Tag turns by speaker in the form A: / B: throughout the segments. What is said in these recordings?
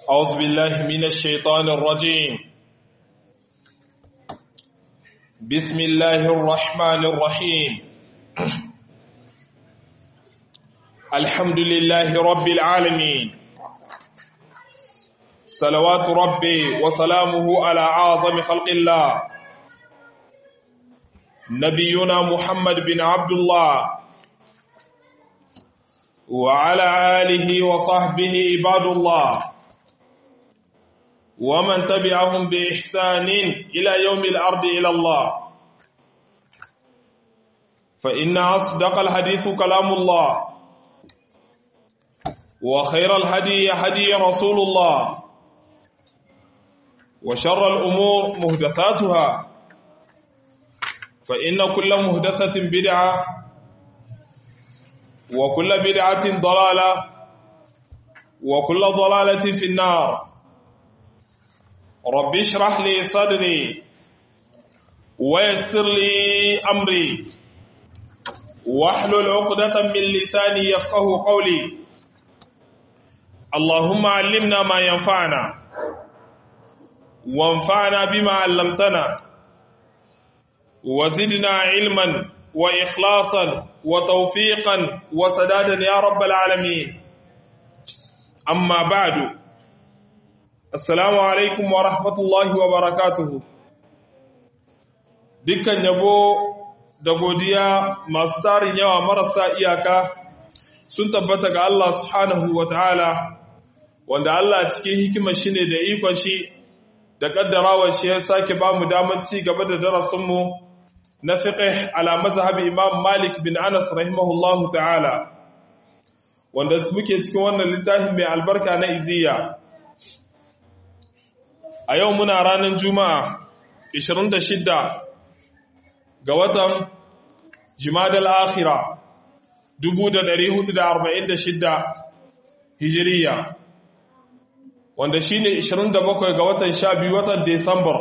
A: أعوذ بالله من الشيطان الرجيم بسم الله الرحمن الرحيم الحمد لله رب العالمين صلوات ربي وسلامه على أعظم خلق الله نبينا محمد بن عبد الله وعلى آله وصحبه عباد الله ومن تبعهم بإحسان إلى يوم الأرض إلى الله فإن أصدق الحديث كلام الله وخير الهدي هدي رسول الله وشر الأمور مهدثاتها فإن كل مهدثة بدعة وكل بدعة ضلالة وكل ضلالة في النار رب اشرح لي صدري ويسر لي أمري واحلل عقدة من لساني يفقه قولي اللهم علمنا ما ينفعنا وانفعنا بما علمتنا وزدنا علما وإخلاصا وتوفيقا وسدادا يا رب العالمين أما بعد Assalamu alaikum wa rahmatullahi wa barakatuhu. Dukkan yabo da godiya masu tarin yawa marasa iyaka sun tabbata ga Allah subhanahu wa ta'ala, wanda Allah cikin hikimar shi ne da ikon shi da ƙaddarawar shi ya sake ba mu damar ci gaba da darasinmu na fiqh ala mazhabi Imam Malik bin Anas rahimahullahu ta'ala, wanda muke cikin wannan littafin mai albarka na iziya. a yau muna ranar juma'a 26 ga watan jimadal akhira 1446 hijiriya wanda shi ne 27 ga watan 12 watan desambar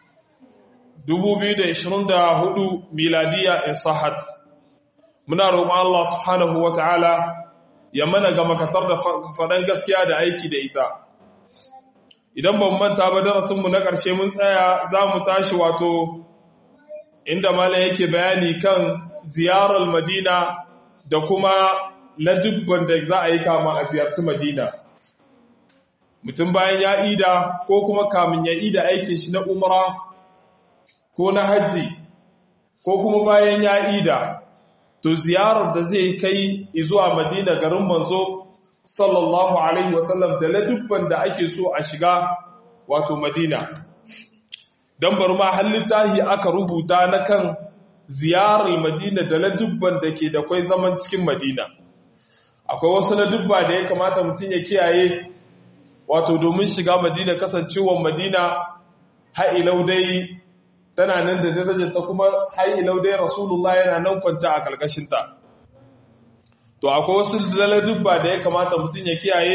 A: 2024 miladiya in sahat muna roƙon Allah subhanahu wa ta'ala ya mana ga makatar da faɗan gaskiya da aiki da ita idan ban manta ba darasinmu na ƙarshe mun tsaya za mu tashi wato inda malam yake bayani kan ziyarar madina da kuma ladubban da za a yi kama a ziyarci madina mutum bayan ya ida ko kuma kamin ya ida aikin shi na umara ko na hajji ko kuma bayan ya ida to ziyarar da zai kai zuwa madina garin manzo sallallahu alaihi wasallam da ladubban da ake so a shiga wato madina don bar ma hallitahi aka rubuta na kan ziyarar madina da ladubban da ke da kwai zaman cikin madina akwai wasu ladubba da ya kamata mutum ya kiyaye wato domin shiga madina kasancewar madina ha'ilau dai tana nan da darajarta kuma ha'ilau dai rasulullah yana nan kwanta a kalkashinta to akwai wasu laladubba da ya kamata mutum ya kiyaye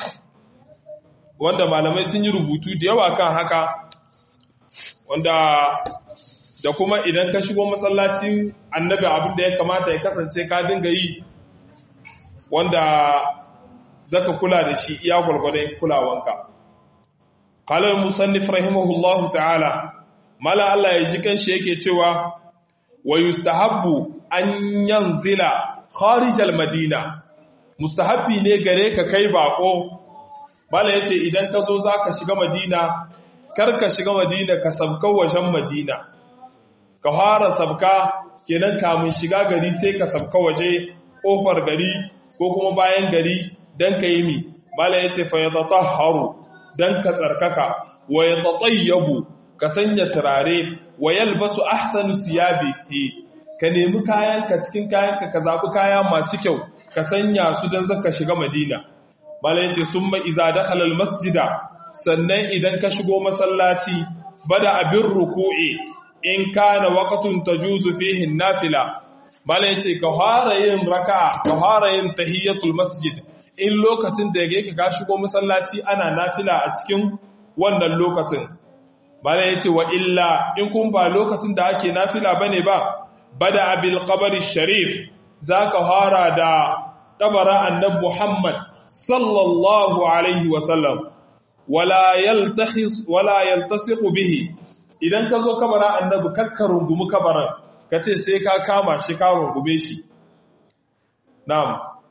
A: wanda malamai sun yi rubutu da yawa kan haka wanda da kuma idan ka shigo masallacin annabi abin da ya kamata ya kasance ka dinga yi wanda zaka kula da shi iya gwargwadon kulawanka qalar musannif rahimahullahu ta'ala mala Allah ya ji kanshi yake cewa wa yustahabbu an yanzila kharijal madina mustahabbi ne gare ka kai bako bala yace idan ka zo zaka shiga madina kar ka shiga madina ka sabka wajen madina ka fara sabka kenan kamun shiga gari sai ka sabka waje kofar gari ko kuma bayan gari dan ka yi mi bala yace fa yatatahharu dan ka tsarkaka wa yatatayyabu ka sanya turare wa yalbasu ahsanu siyabihi ka nemi kayanka cikin kayanka ka zaɓi kaya masu kyau ka sanya su don zaka shiga madina malai ce sun ma iza da halal masjida sannan idan ka shigo masallaci bada abin ruku'i in kana waqtun tajuzu fihi nafila malai ce ka fara yin raka'a ka fara yin tahiyatul masjid in lokacin da yake ka shigo masallaci ana nafila a cikin wannan lokacin malai ce wa illa in kun ba lokacin da ake nafila bane ba bada abil qabri sharif zaka fara da kabara annabi Muhammad sallallahu alaihi wasallam wala yaltakhis wala yaltasiqu bihi idan ka zo kabarin annabi kakka rungumi kabarin kace sai ka kama shi ka rungume shi na'am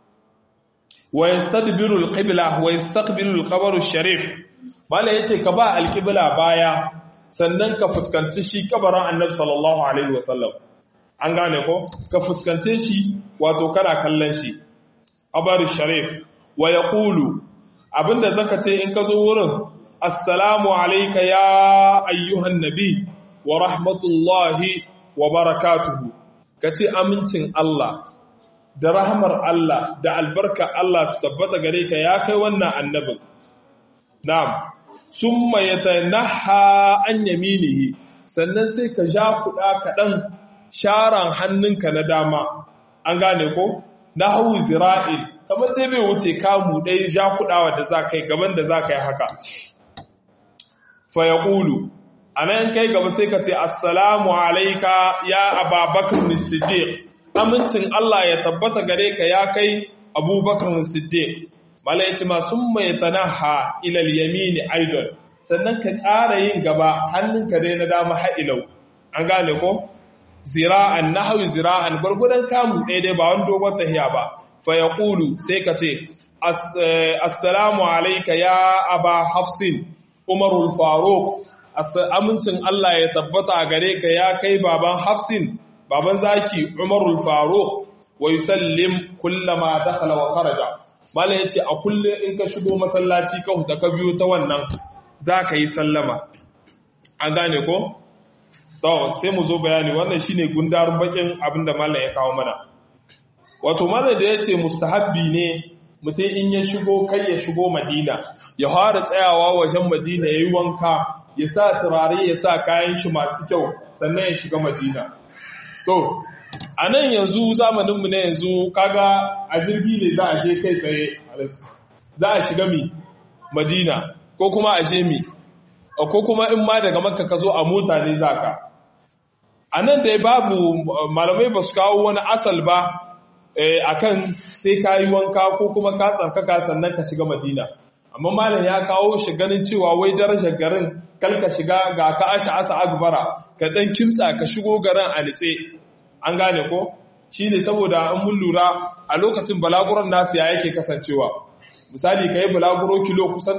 A: wa yastadbiru alqibla wa yastaqbilu alqabr sharif mala yace ka ba alqibla baya sannan ka fuskanci shi kabarin annabi sallallahu alaihi wasallam an gane ko ka fuskance shi wato kana kallon shi abar sharif wa yaqulu abinda zaka ce in ka zo wurin assalamu alayka ya ayyuhan nabi wa rahmatullahi wa barakatuhu kace amincin Allah da rahmar Allah da albarka Allah su tabbata gare ka ya kai wannan annabin na'am summa yatanaha an yaminihi sannan sai ka ja kuɗa kaɗan sharan hannunka na dama an gane ko na hau zira'il kamar dai bai wuce kamu ɗaya ja kuɗawa da za ka yi gaban da za ka yi haka fa ya ƙulu a nan kai gaba sai ka ce assalamu alaika ya ababakar siddiq amincin Allah ya tabbata gare ka ya kai abubakar siddiq mala ya ce masu mai tanaha ilal yamini idol sannan ka ƙara yin gaba hannunka dai na dama ha'ilau an gane ko zira'an na hau zira'an gwargwadon kamu ɗaya dai ba wani dogon tahiya ba fa ya ƙulu sai ka ce assalamu alaika ya aba hafsin umarul faruk amincin Allah ya tabbata a gare ka ya kai baban hafsin baban zaki umarul faruk wa yusallim kullama dakhala wa kharaja mala yace a kullum in ka shigo masallaci ka huta ka biyo ta wannan zaka yi sallama an gane ko to sai mu zo bayani wannan shine gundarin bakin abinda mallam ya kawo mana wato mallam da yace mustahabbi ne mutum in ya shigo kai ya shigo madina ya fara tsayawa wajen madina yayi wanka ya sa turare ya sa kayan shi masu kyau sannan ya shiga madina to a nan yanzu zamaninmu na yanzu kaga a jirgi ne za a je kai tsaye za a shiga mi madina ko kuma a je mi ko kuma in ma daga makka ka zo a mota ne za ka a nan dai babu malamai ba su kawo wani asal ba a kan sai ka yi wanka ko kuma ka tsarkaka sannan ka shiga madina amma malam ya kawo shi ganin cewa wai darajar garin kalka shiga ga ka asha asa agbara ka dan kimtsa ka shigo garin a nitse an gane ko shine saboda an mun lura a lokacin balaguron nasu ya yake kasancewa misali kai balaguro kilo kusan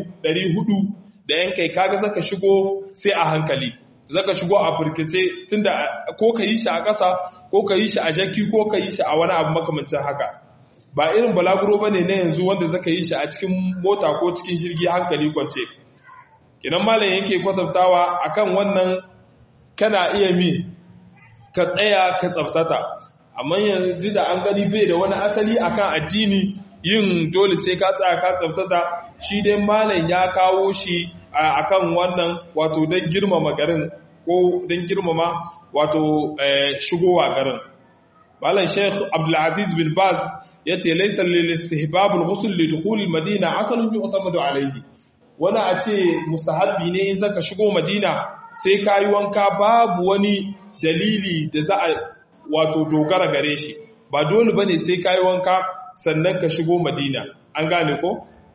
A: 400 da yan kai kaga zaka shigo sai a hankali zaka shigo a burkice tunda ko ka yi shi a ƙasa ko ka yi shi a jaki ko ka yi shi a wani abu makamancin haka ba irin balaguro ba ne na yanzu wanda zaka yi shi a cikin mota ko cikin shirgi hankali kwance kinan malam yake kwatantawa akan wannan kana iya mi ka tsaya ka tsaftata amma yanzu da an gani bai da wani asali akan addini yin dole sai ka tsaya ka tsaftata shi dai malam ya kawo shi akan wannan wato don girmama garin ko don girmama wato shigowa garin malam sheikh abdulaziz bin baz ya ce laisar lilistihbabul ghusl li dukhul madina asalun yu'tamadu alayhi wani a ce mustahabbi ne in zaka shigo madina sai kayi wanka babu wani dalili da za a wato dogara gare shi ba dole bane sai kayi wanka sannan ka shigo madina an gane ko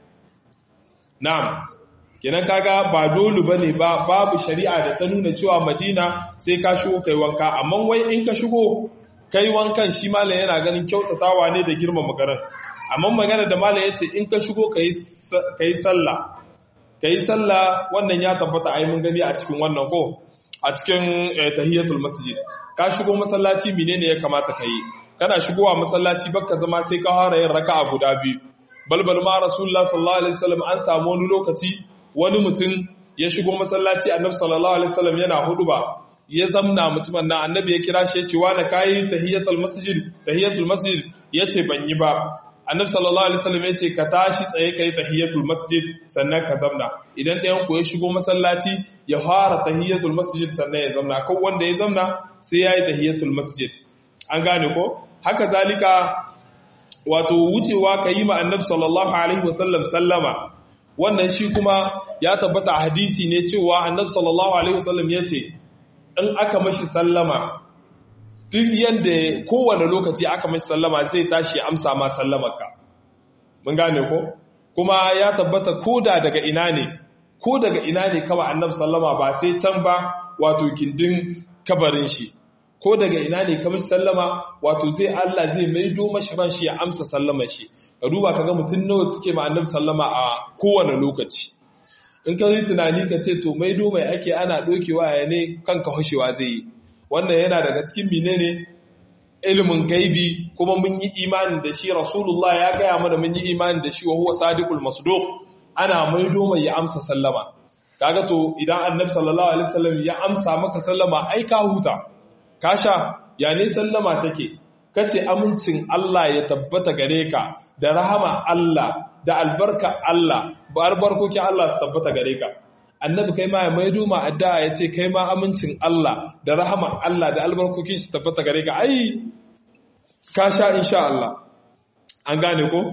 A: na'am kenan kaga ba dole bane ba babu shari'a da ta nuna cewa madina sai ka shigo kai wanka amma wai in ka shigo kai wankan shi malam yana ganin kyautatawa ne da girmama garin amma magana da malam yace in ka shigo kai kai sallah kai sallah wannan ya tabbata ai mun gani a cikin wannan ko a cikin tahiyatul masjid ka shigo masallaci menene ya kamata kai kana shigowa masallaci bakka zama sai ka fara yin raka'a guda biyu balbal ma rasulullah sallallahu alaihi wasallam an samu wani lokaci wani mutum ya shigo masallaci annabi sallallahu alaihi wasallam yana huduba ya zamna mutumin nan annabi ya kira shi ya ce wani kayi tahiyatul masjid tahiyatul masjid ya ce ban yi ba annabi sallallahu alaihi wasallam ya ce ka tashi tsaye kai tahiyatul masjid sannan ka zamna idan ɗayan ku ya shigo masallaci ya fara tahiyatul masjid sannan ya zamna ko wanda ya zamna sai yayi tahiyatul masjid an gane ko haka zalika wato wucewa ka yi ma annabi sallallahu alaihi wasallam sallama wannan shi kuma ya tabbata a hadisi ne cewa annabi sallallahu alaihi wasallam ya ce in aka mashi sallama duk yadda kowane lokaci aka mashi sallama zai tashi amsa ma sallamarka mun gane ko kuma ya tabbata koda daga ina ne ko daga ina ne kawai annabi sallama ba sai can ba wato gindin kabarin shi ko daga ina ne kamar sallama wato zai Allah zai maido mashi ran shi ya amsa sallamar shi ka duba kaga mutum nawa suke ma annabi sallama a kowane lokaci in ka yi tunani ka ce to maido mai ake ana dokewa ya ne kanka hoshewa zai yi wannan yana daga cikin menene ilimin gaibi kuma mun yi imanin da shi rasulullah ya gaya mana mun yi imanin da shi wa huwa sadiqul masduq ana maido mai ya amsa sallama kaga to idan annabi sallallahu alaihi wasallam ya amsa maka sallama ai ka huta kasha ya ne sallama take kace amincin Allah ya tabbata gare ka da rahama Allah da albarka Allah ba albarkokin Allah su tabbata gare ka annabi kai ma ya maido ma addu'a ya ce kai ma amincin Allah da rahama Allah da albarkokin su tabbata gare ka ai kasha insha Allah an gane ko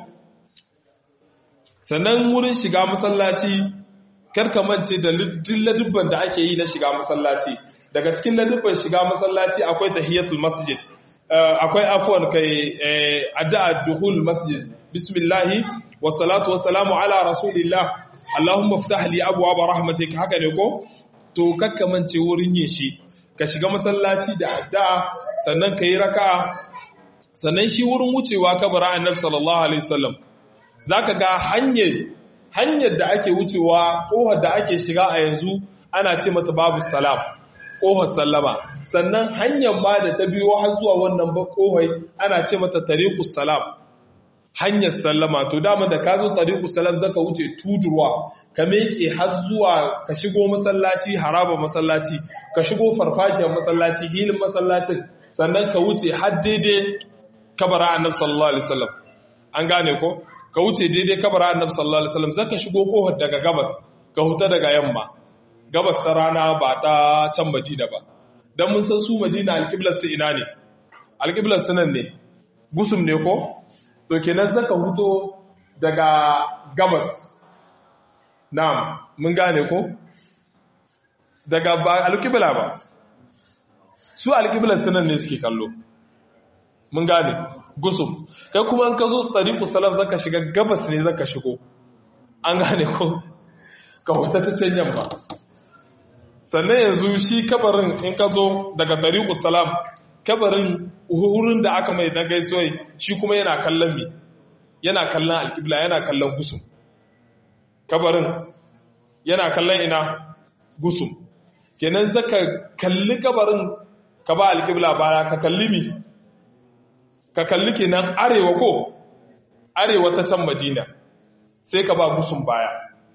A: sannan wurin shiga masallaci karka mance da ladubban da ake yi na shiga masallaci daga cikin ladubban shiga masallaci akwai tahiyatul masjid akwai afwan kai addu'a duhul masjid bismillahi wassalatu wassalamu ala rasulillah allahumma iftah li abwaaba rahmatik haka ne ko to kakka mance wurin yin shi ka shiga masallaci da addu'a sannan kai raka'a sannan shi wurin wucewa kabara annabi sallallahu alaihi wasallam zaka ga hanyar hanyar da ake wucewa kohar da ake shiga a yanzu ana ce mata babu salam kohar sallama sannan hanyar ma da ta biyo har zuwa wannan kohai ana ce mata tariqus salam hanyar sallama to dama da ka zo tariqus salam zaka wuce tudurwa ka meke har zuwa ka shigo masallaci haraba masallaci ka shigo farfashiyar masallaci hilin masallacin sannan ka wuce har daidai kabara annabi sallallahu alaihi wasallam an gane ko ka wuce daidai kabara annabi sallallahu alaihi wasallam zaka shigo kohar daga gabas ka huta daga yamma gabas ta rana ba ta can Madina ba dan mun san su Madina alqiblar su ina ne alqiblar su nan ne gusum ne ko to kenan zaka huto daga gabas na'am mun gane ko daga ba alqibla ba su alqiblar su nan ne suke kallo mun gane gusum kai kuma in ka zo tariqus salam zaka shiga gabas ne zaka shigo an gane ko ka wata ta can yamma sannan yanzu shi kabarin in ka zo daga tariqus salam kabarin wurin da aka mai na gaisuwai shi kuma yana kallon mi yana kallon alkibla yana kallon gusum kabarin yana kallon ina gusum kenan zaka kalli kabarin ka ba alkibla baya ka kalli mi ka kalli kenan arewa ko arewa ta can madina sai ka ba gusun baya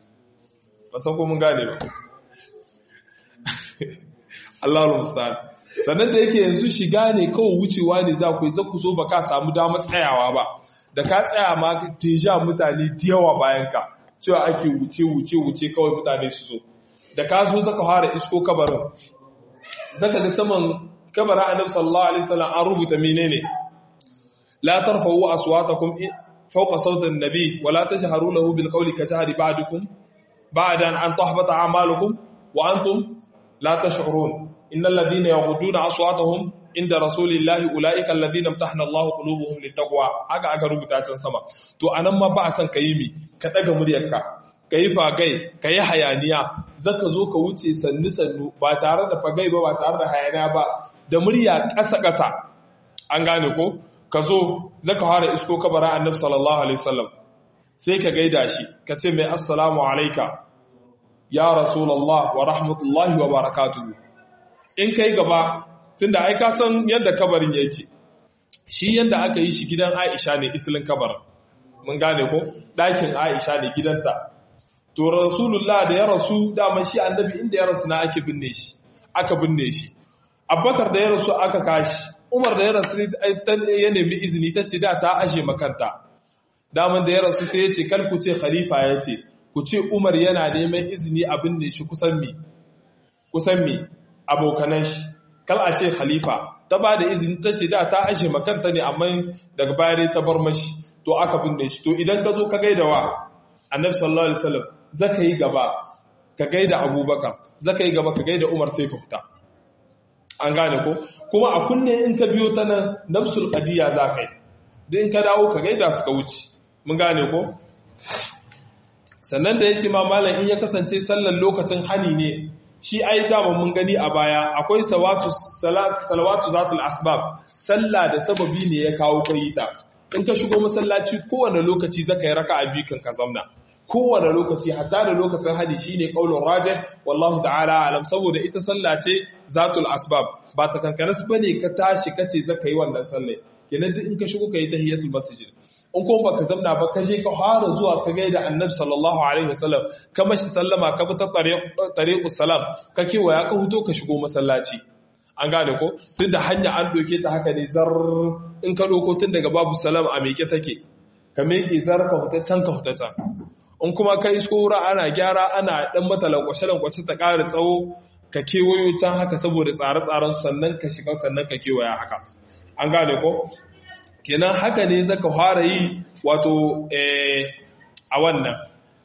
A: ba san ko mun gane ba Allahu musta'an sannan da yake yanzu shiga ne kawai wucewa ne za ku yi za ku zo ba ka samu damar tsayawa ba da ka tsaya ma deja mutane da yawa bayan ka cewa ake wuce wuce wuce kawai mutane su zo da ka zo zaka fara isko kabarin zaka ga saman kabarin annabi sallallahu alaihi wasallam an rubuta menene la tarfa'u aswatakum fawqa sawti an-nabi wa la tajharu lahu bil qawli kajhari ba'dukum ba'dan an tahbata a'malukum wa antum la tash'urun innal ladhina yaghudduna aswatahum inda rasulillahi ulaika alladhina imtahana Allahu qulubuhum littaqwa haka aka rubuta can sama to anan ma ba a san kayi mi ka daga muryarka kayi fagai kayi hayaniya zaka zo ka wuce sannu sannu ba tare da fagai ba ba tare da hayaniya ba da murya ƙasa ƙasa an gane ko ka zo zaka fara isko kabara annabi sallallahu alaihi wasallam sai ka gaida shi ka ce mai assalamu alayka ya rasulullah wa rahmatullahi wa barakatuhu in kai gaba tunda ai ka san yadda kabarin yake shi yadda aka yi shi gidan Aisha ne islin kabarin mun gane ko ɗakin Aisha ne gidanta to rasulullah da ya rasu dama shi annabi inda ya rasu na ake binne shi aka binne shi Abubakar da ya rasu aka kashi Umar da ya rasu ya nemi izini ta ce da ta ashe makanta daman da ya rasu sai ya ce kar ku ce khalifa ya ce ku ce Umar yana neman izini abin ne shi kusan mi kusan mi abokanan shi kal a ce khalifa ta ba da izini ta ce da ta ashe makanta ne amma daga baya ta bar mashi to aka binne shi to idan ka zo ka gaida wa annabi sallallahu alaihi wasallam zaka yi gaba ka gaida abubakar zaka yi gaba ka gaida umar sai ka fita an gane ko kuma a kunne in ka biyo ta nan nafsul qadiya za ka yi da in ka dawo ka gaida su ka wuce mun gane ko sannan da ya ce ma malam in ya kasance sallar lokacin hani ne shi ai dama mun gani a baya akwai salawatu zatul asbab sallah da sababi ne ya kawo kayita in ka shigo masallaci kowane lokaci zaka yi raka'a biyu kan ka zamna kowane lokaci hatta da lokacin hadi shine qaulur rajih wallahu ta'ala alam saboda ita sallah ce zatul asbab ba ta kankanas bane ka tashi kace zaka yi wannan sallah kenan duk in ka shigo kai tahiyatul masjid in kuma baka zamna ba ka je ka fara zuwa ka gaida annabi sallallahu alaihi wasallam ka mashi sallama ka bi ta tariqus salam ka kewaya ka huto ka shigo masallaci an gane ko tun da hanya an doke ta haka ne zar in ka doko tun daga babu salam a meke take ka meke zar ka huta can ka huta can in kuma ka isko wura ana gyara ana dan mata lankwashe lankwace ta ƙara tsawo ka kewayo can haka saboda tsare-tsaren sannan ka shiga sannan ka kewaya haka an gane ko kenan haka ne zaka fara yi wato a wannan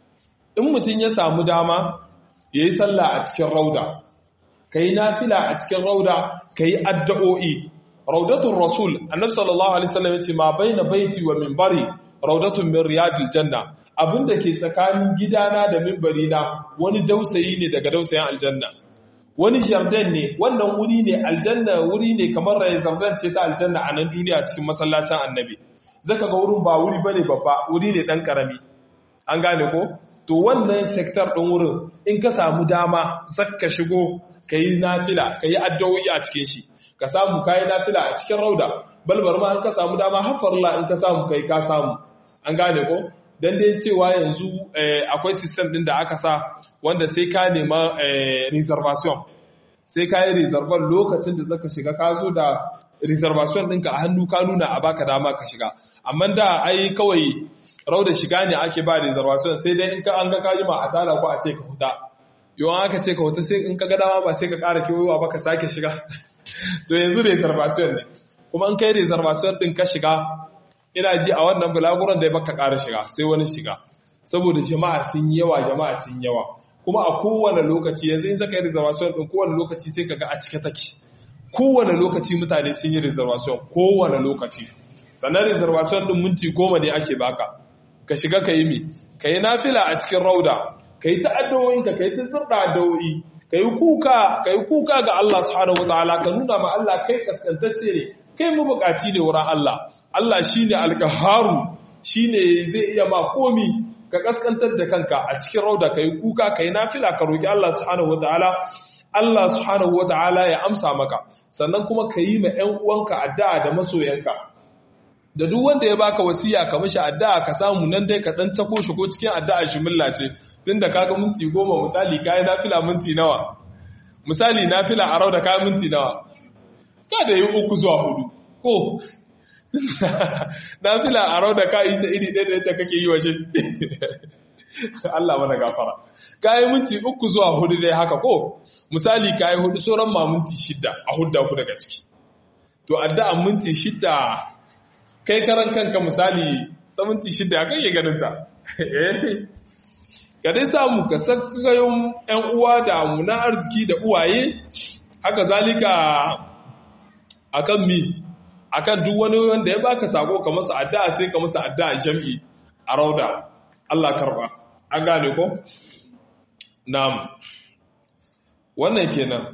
A: in mutum ya samu dama ya yi sallah a cikin rauda ka yi nafila a cikin rauda ka yi addu'o'i raudatun rasul annabi sallallahu alaihi wasallam yace ma baina baiti wa minbari raudatun min riyadil janna abinda ke tsakanin gidana da minbari na wani dausayi ne daga dausayin aljanna wani jardin ne wannan wuri ne aljanna wuri ne kamar rayin jardin ce ta aljanna a nan duniya cikin masallacin annabi zaka ga wurin ba wuri bane babba wuri ne dan karami an gane ko to wannan sektar din wurin in ka samu dama zaka shigo kayi nafila kayi addu'o'i a cikin shi ka samu kayi nafila a cikin rauda balbar ma in ka samu dama hafarla in ka samu kai ka samu an gane ko dan dai cewa yanzu akwai system din da aka sa wanda sai ka nema reservation sai ka yi reservation lokacin da zaka shiga ka zo da reservation ɗinka a hannu ka nuna a baka dama ka shiga amma da ai kawai rauda shiga ne ake ba reservation sai dai in ka an ga kajima a tara ko a ce ka huta yawan aka ce ka huta sai in ka ga dama ba sai ka ƙara kewayowa ba ka sake shiga to yanzu reservation ne kuma in kai reservation ɗin ka shiga ina ji a wannan bulaguran da ya baka ƙara shiga sai wani shiga saboda jama'a sun yi yawa jama'a sun yawa kuma a kowane lokaci yanzu in zaka yi reservation din kowane lokaci sai kaga a cike take kowane lokaci mutane sun yi reservation kowane lokaci sannan reservation din minti goma ne ake baka ka shiga ka yi mi ka yi nafila a cikin rauda ka yi ta'addo'inka ka yi ta zirɗa addu'o'i ka yi kuka ka yi kuka ga Allah subhanahu wataala ka nuna ma Allah kai kaskantacce ne kai mabukaci ne wurin Allah Allah shine alkaharu shine zai iya ma komi ka kaskantar da kanka a cikin rauda ka yi kuka ka yi nafila ka roƙi Allah subhanahu wa ta'ala Allah subhanahu wa ta'ala ya amsa maka sannan kuma ka yi ma ‘yan uwanka addu'a da masoyanka da duk wanda ya baka wasiya ka mashi addu'a ka samu nan dai ka ɗan tako shi ko cikin addu'a shimilla ce tun da kaga minti goma misali ka yi nafila minti nawa misali nafila a rauda ka minti nawa ka da yi uku zuwa hudu ko na fila a rau da ka yi ta iri ɗaya da yadda kake yi waje Allah mana gafara ka yi minti uku zuwa hudu dai haka ko misali ka yi hudu sauran ma minti shidda a hudda ku daga ciki to addu'an minti shidda kai karan kanka misali ta minti shidda ya kai ganin ta ka dai samu ka sakayon ‘yan uwa da muna arziki da uwaye haka zalika akan mi akan duk wani wanda ya baka sako ka masa addu'a sai ka masa addu'a jam'i a rauda Allah karba an gane ko na'am wannan kenan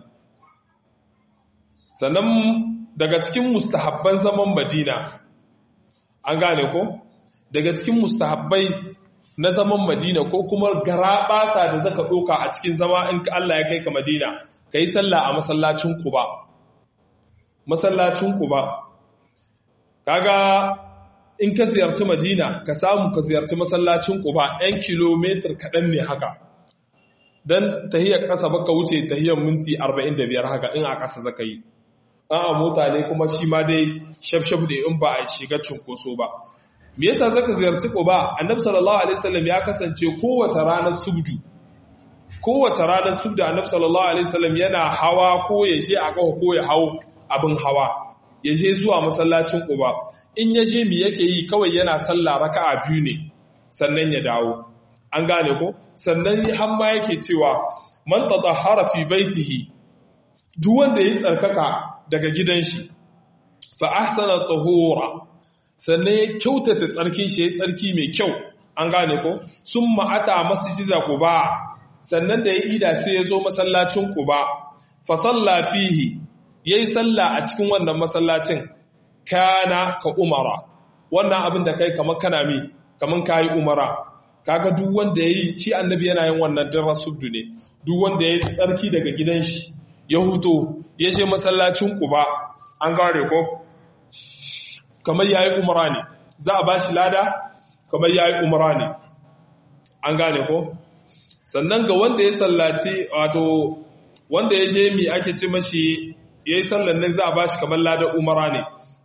A: sannan daga cikin mustahabban zaman Madina an gane ko daga cikin mustahabbai na zaman Madina ko kuma garabasa da zaka doka a cikin zama in Allah ya kai ka Madina kai sallah a masallacin Quba masallacin Quba kaga in ka ziyarci madina ka samu ka ziyarci masallacin quba 'yan kilomitar kaɗan ne haka don tahiyar ƙasa baka wuce tahiyar minti 45 haka in a ƙasa zaka yi an a mota ne kuma shi ma dai shafshaf da in ba a shiga cunkoso ba me yasa zaka ziyarci quba annabi sallallahu alaihi wasallam ya kasance kowace ranar subdu kowace ranar subdu annabi sallallahu alaihi wasallam yana hawa ko ya je a kawo ko ya hawo abin hawa ya je zuwa masallacin Quba in ya je mi yake yi kawai yana sallah raka'a biyu ne sannan ya dawo an gane ko sannan har ma yake cewa man tatahhara fi baitihi duk wanda ya tsarkaka daga gidan shi fa ahsana tahura sannan ya kyautata tsarkin shi ya tsarki mai kyau an gane ko sun ma'ata masjida quba sannan da ya ida sai ya zo masallacin quba fa salla fihi yayi salla a cikin wannan masallacin kana ka umara wannan abin da kai kamar kana mi kamar kayi umara kaga duk wanda yayi shi annabi yana yin wannan dan rasuddu ne duk wanda yayi tsarki daga gidan shi ya huto ya je masallacin quba an gare ko kamar yayi umara ne za a bashi lada kamar yayi umara ne an gane ko sannan ga wanda ya sallaci wato wanda ya je mi ake ce mashi yayi sallan nan za a bashi kamar lada umara ne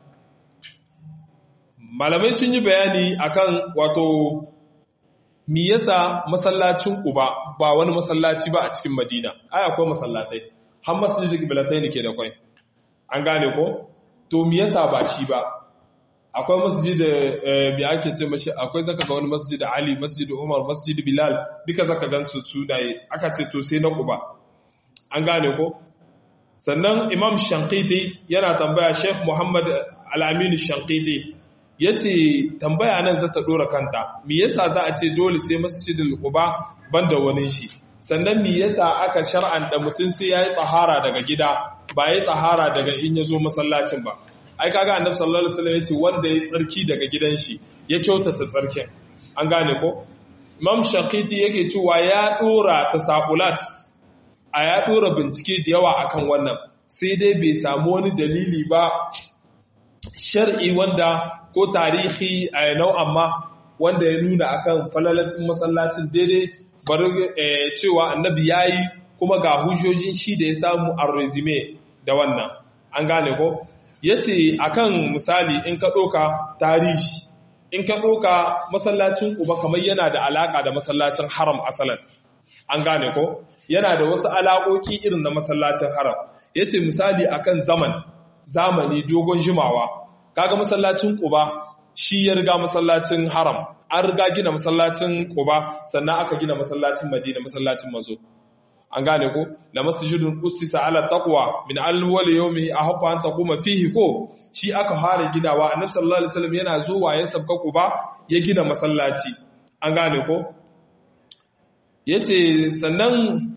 A: malamai sun yi bayani akan wato mi yasa masallacin Quba ba wani masallaci ba a cikin Madina ai akwai masallatai har masjidul qiblatai ne ke da kai an gane ko to mi yasa ba shi ba akwai masjid bi ake ce mashi akwai zaka ga wani masjid Ali masjid Umar masjid Bilal duka zaka gan su sunaye aka ce to sai na Quba an gane ko sannan Imam Shanqiti yana tambaya Sheikh Muhammad Al-Amin Shanqiti yace tambaya nan za ta dora kanta me yasa za a ce dole sai masjidul Quba banda wani shi sannan me yasa aka shar'anta mutum sai yayi tsahara daga gida ba yayi tsahara daga in yazo masallacin ba ai kaga annabi sallallahu alaihi wasallam yace wanda ya tsarki daga gidan shi ya kyautata tsarkin an gane ko imam shaqiti yake cewa ya dora tasaqulat a ya dora bincike da yawa akan wannan sai dai bai samu wani dalili ba shar'i wanda ko tarihi a nau'an ma wanda ya nuna akan falalatin masallacin daidai bari cewa annabi yayi kuma ga hujjojin shi da ya samu a resume da wannan an gane ko ya ce a kan misali in ka ɗoka tarihi in ka ɗoka masallacin uba kamar yana da alaƙa da masallacin haram asalan an gane ko yana da wasu alaƙoƙi irin na masallacin haram ya ce misali a kan zaman zamani dogon jimawa kaga masallacin uba shi ya riga masallacin haram an riga gina masallacin uba sannan aka gina masallacin madina masallacin mazo an gane ko la masjidun ustisa ala taqwa min awwal yawmi ahqa an taquma fihi ko shi aka fara gidawa annabi sallallahu alaihi wasallam yana zuwa ya sabka kuba ya gina masallaci an gane ko yace sannan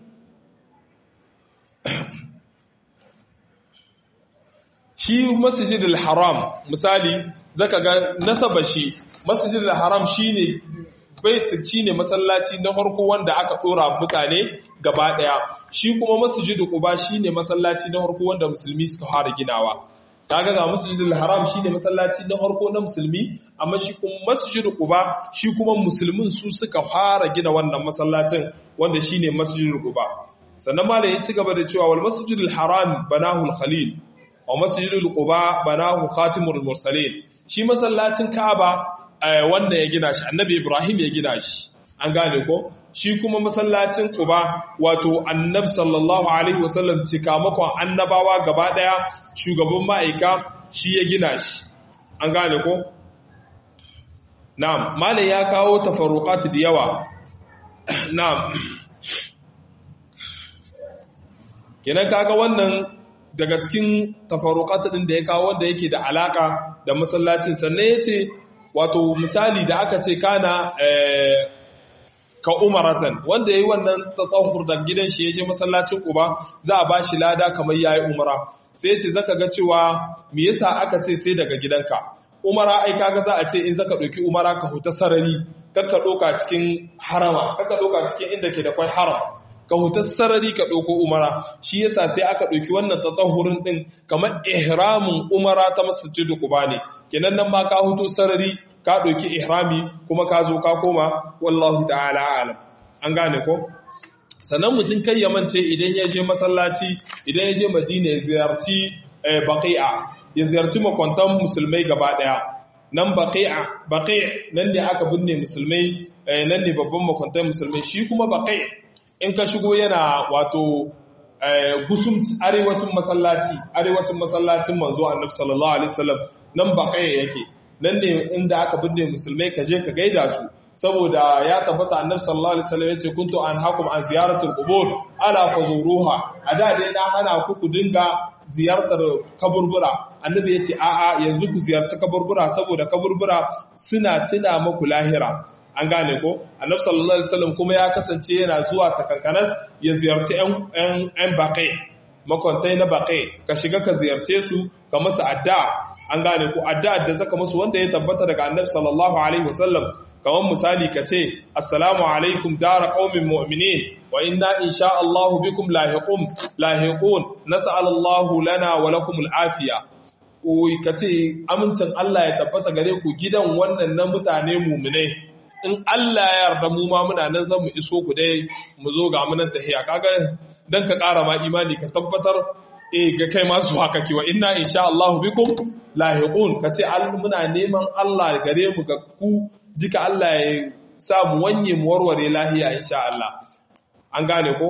A: shi masjidul haram misali zaka ga nasaba shi masjidul haram shine baiti ne masallaci na farko wanda aka dora mutane gaba daya shi kuma masjidu quba shine masallaci na farko wanda musulmi suka fara ginawa kaga ga masjidul haram shine masallaci na farko na musulmi amma shi kuma masjidu quba shi kuma musulmin su suka fara gina wannan masallacin wanda shine masjidul quba sannan malai ya ci gaba da cewa wal masjidul haram banahu al khalil wa masjidul quba banahu khatimul mursalin shi masallacin ka'aba wanda ya gina shi annabi ibrahim ya gina shi an gane ko shi kuma masallacin quba wato annabi sallallahu alaihi wasallam cikamakon annabawa gaba daya shugaban ma'aika shi ya gina shi an gane ko na'am malai ya kawo tafarruqat da yawa na'am kenan kaga wannan daga cikin tafarruqat din da ya kawo wanda yake da alaka da masallacin sannan yace wato misali da aka ce kana ka umaratan wanda ya yi wannan tsahur da gidan shi ya je masallacin uba za a ba shi lada kamar ya yi umara sai ce zaka ga cewa me yasa aka ce sai daga gidanka umara ai kaga za a ce in zaka ɗauki umara ka huta sarari kakka ɗauka cikin harama kakka ɗauka cikin inda ke da kwai haram ka huta sarari ka ɗauko umara shi yasa sai aka ɗauki wannan tsahurin ɗin kamar ihramin umara ta masjidu quba ne kenan nan ma ka huto sarari ka ɗauki ihrami kuma ka zo ka koma wallahu ta'ala alam an gane ko sannan mutum kai ya mance idan ya je masallaci idan ya je madina ya ziyarci baqi'a ya ziyarci makwantan musulmai gaba daya nan baqi'a baqi' nan ne aka binne musulmai nan ne babban makwantan musulmai shi kuma baqi' in ka shigo yana wato gusum arewacin masallaci arewacin masallacin manzo annabi sallallahu alaihi wasallam nan baqi' yake nan ne inda aka binne musulmai ka je ka gaida su saboda ya tabbata annabi sallallahu alaihi wasallam yace kuntu an hakum an ziyaratul qubur ala fazuruha ada dai na hana ku ku dinga ziyartar kaburbura annabi yace a a yanzu ku ziyarci kaburbura saboda kaburbura suna tuna muku lahira an gane ko annabi sallallahu alaihi wasallam kuma ya kasance yana zuwa takankanas ya ziyarci ƴan ƴan baƙi makwantai na baƙi ka shiga ka ziyarce su ka masa addu'a an gane ko addu'a da zaka musu wanda ya tabbata daga annabi sallallahu alaihi wasallam kamar misali ka ce assalamu alaikum dara qaumin mu'minin wa inna insha Allah bikum lahiqun lahiqun nas'al Allah lana wa lakum al'afiya Oyi ka ce amincin Allah ya tabbata gare ku gidan wannan na mutane mu'minai in Allah ya yarda mu ma muna nan zan mu iso ku dai mu zo ga munan tahiya kaga dan ka ƙara ma imani ka tabbatar eh ga kai ma su haka kiwa inna insha Allah bikum lahiqun ka ce muna neman Allah gare mu ga ku duka Allah ya sa mu wanye mu warware lahiya insha Allah an gane ko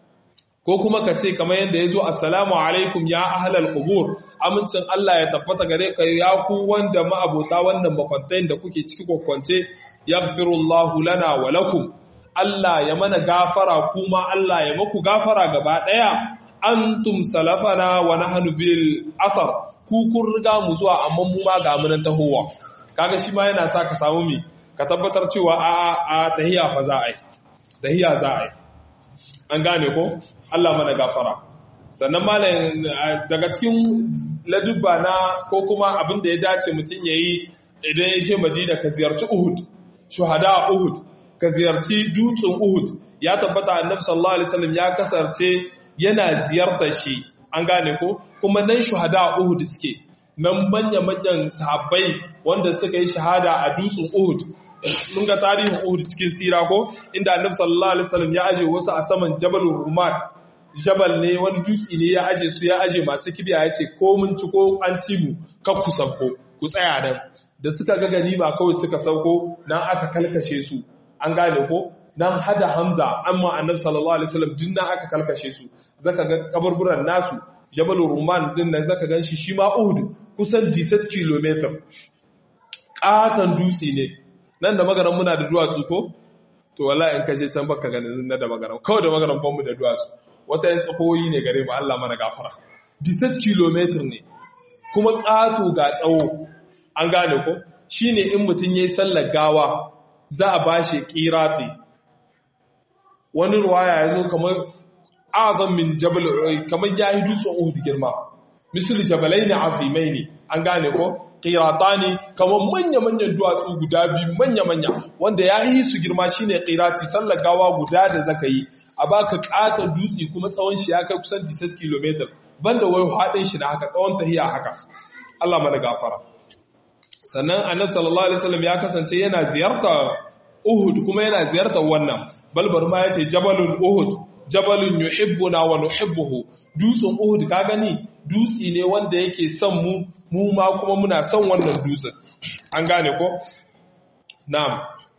A: ko kuma ka ce kamar yadda ya zo assalamu alaikum ya ahlal qubur amincin Allah ya tabbata gare ka ya ku wanda ma'abota wannan makwantain da kuke ciki kwakwance yaghfirullahu lana wa lakum Allah ya mana gafara kuma Allah ya maku gafara gaba daya antum salafana wa nahnu bil athar ku kun riga mu zuwa amma mu ma ga munan tahowa kaga shi ma yana sa ka samu mi ka tabbatar cewa a a tahiya fa za a yi tahiya za a yi an gane ko Allah mana gafara sannan malam daga cikin ladubba na ko kuma abin da ya dace mutum yayi idan ya je Madina ka ziyarci Uhud shuhada Uhud ka ziyarci dutsen Uhud ya tabbata Annabi sallallahu alaihi wasallam ya kasance yana ziyartar shi an gane ko kuma nan shuhada Uhud suke nan manya-manyan sahabbai wanda suka yi shahada a dutsen Uhud mun ga tarihin Uhud cikin sira ko inda Annabi sallallahu alaihi wasallam ya aje wasu a saman Jabal Rumat jabal ne wani dutse ne ya aje su ya aje masu kibiya ya ce ko mun ci ko an ci mu kar ku sauko ku tsaya nan da suka ga ganima kawai suka sauko nan aka kalkashe su an gane ko nan hada Hamza amma Annabi sallallahu alaihi wasallam din nan aka kalkashe su zaka ga kaburburan nasu Jabal Ruman din nan zaka ganshi shi ma Uhud kusan 17 km katan dutse ne nan da magaran muna da duwatsu ko to wallahi in kaje can baka ganin na da magaran kawai da magaran banmu da duwatsu wasu yan tsakoyi ne gare mu Allah mana gafara 17 km ne kuma ƙato ga tsawo an gane ko shine in mutum yayi sallar gawa za a bashi qirati wani ruwaya yazo kamar azam min jabal kamar yayi dutsen Uhud girma misali jabalaini azimaini an gane ko qiratani kamar manya-manyan duwatsu guda biyu manya-manya wanda ya yi su girma shine qirati sallar gawa guda da zaka yi a baka katon dutse kuma tsawon shi ya kai kusan 16 km banda wai hadin shi na haka tsawon tahiya haka Allah mana gafara sannan annabi sallallahu alaihi wasallam ya kasance yana ziyarta Uhud kuma yana ziyartar wannan balbar ma yace jabalul Uhud jabalun yuhibbuna wa nuhibbuhu dutsen Uhud ka gani dutse ne wanda yake son mu mu ma kuma muna son wannan dutsen an gane ko na'am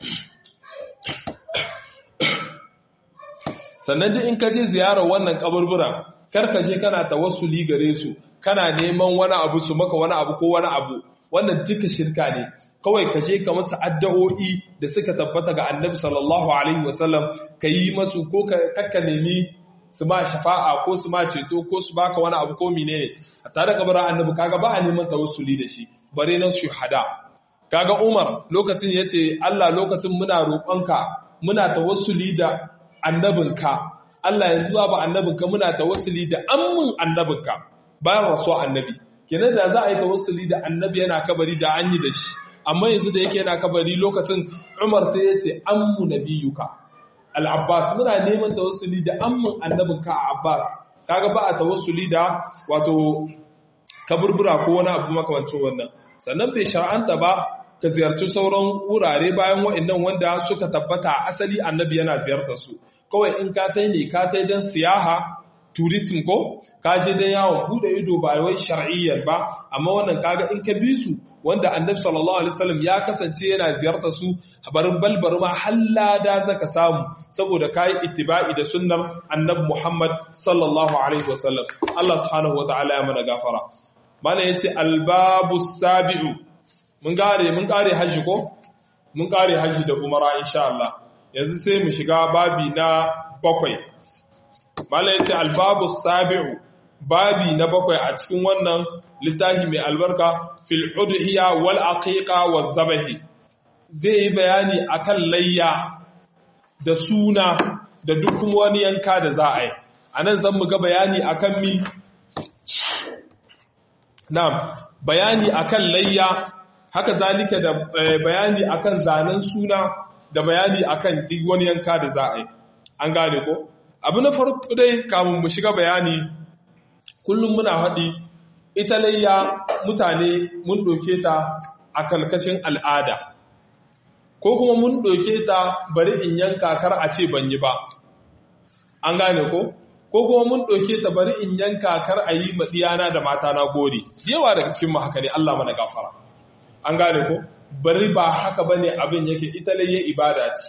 A: sannan ji in ka je ziyarar wannan kaburbura kar ka je kana tawassuli gare su kana neman wani abu su maka wani abu ko wani abu wannan duka shirka ne kawai ka je ka masa addu'o'i da suka tabbata ga annabi sallallahu alaihi wasallam ka yi masu ko ka nemi su ma shafa'a ko su ma ceto ko su baka wani abu ko menene a tare kabarin annabi kaga ba a neman tawassuli da shi bare na shuhada kaga Umar lokacin yace Allah lokacin muna roƙonka muna tawassuli da annabinka Allah ya zuwa ba annabinka muna tawassuli da ammin annabinka bayan rasuwa annabi kenan da za a yi tawassuli da annabi yana kabari da an yi da shi amma yanzu da yake yana kabari lokacin Umar sai ya ce ammu nabiyuka al-Abbas muna neman tawassuli da ammin annabinka Abbas kaga ba a tawassuli da wato kaburbura ko wani abu makamancin wannan sannan bai shar'anta ba ka ziyarci sauran wurare bayan wa'annan wanda suka tabbata asali annabi yana ziyartar su kawai in ka tai ne ka tai don siyaha tourism ko ka je don yawon bude ido ba wai shar'iyyar ba amma wannan kaga in ka bi su wanda annabi sallallahu alaihi wasallam ya kasance yana ziyartar su barin balbar ma hallada zaka samu saboda kai ittiba'i da sunnar annabi Muhammad sallallahu alaihi wasallam Allah subhanahu wataala ya mana gafara mana yace albabu sabi'u mun kare mun kare haji ko mun kare haji da umara insha Allah yanzu sai mu shiga babi na bakwai malai yace albabu sabi'u babi na bakwai a cikin wannan littafi mai albarka fil udhiya wal aqiqa waz zabahi zai yi bayani akan layya da suna da duk wani yanka da za a yi a nan zan mu ga bayani akan mi na bayani akan layya haka zalika da bayani akan zanen suna da bayani akan duk wani yanka da za a yi an gane ko abu na farko dai kamun mu shiga bayani kullum muna haɗi ita layya mutane mun ɗauke ta a kalkashin al'ada ko kuma mun ɗauke ta bari in yanka kar a ce ban yi ba an gane ko ko kuma mun ɗauke ta bari in yanka kar a yi maɗiyana da mata na gode yawa daga cikin mu haka ne Allah mana gafara an gane ko bari ba haka bane abin yake ita layya ibada ce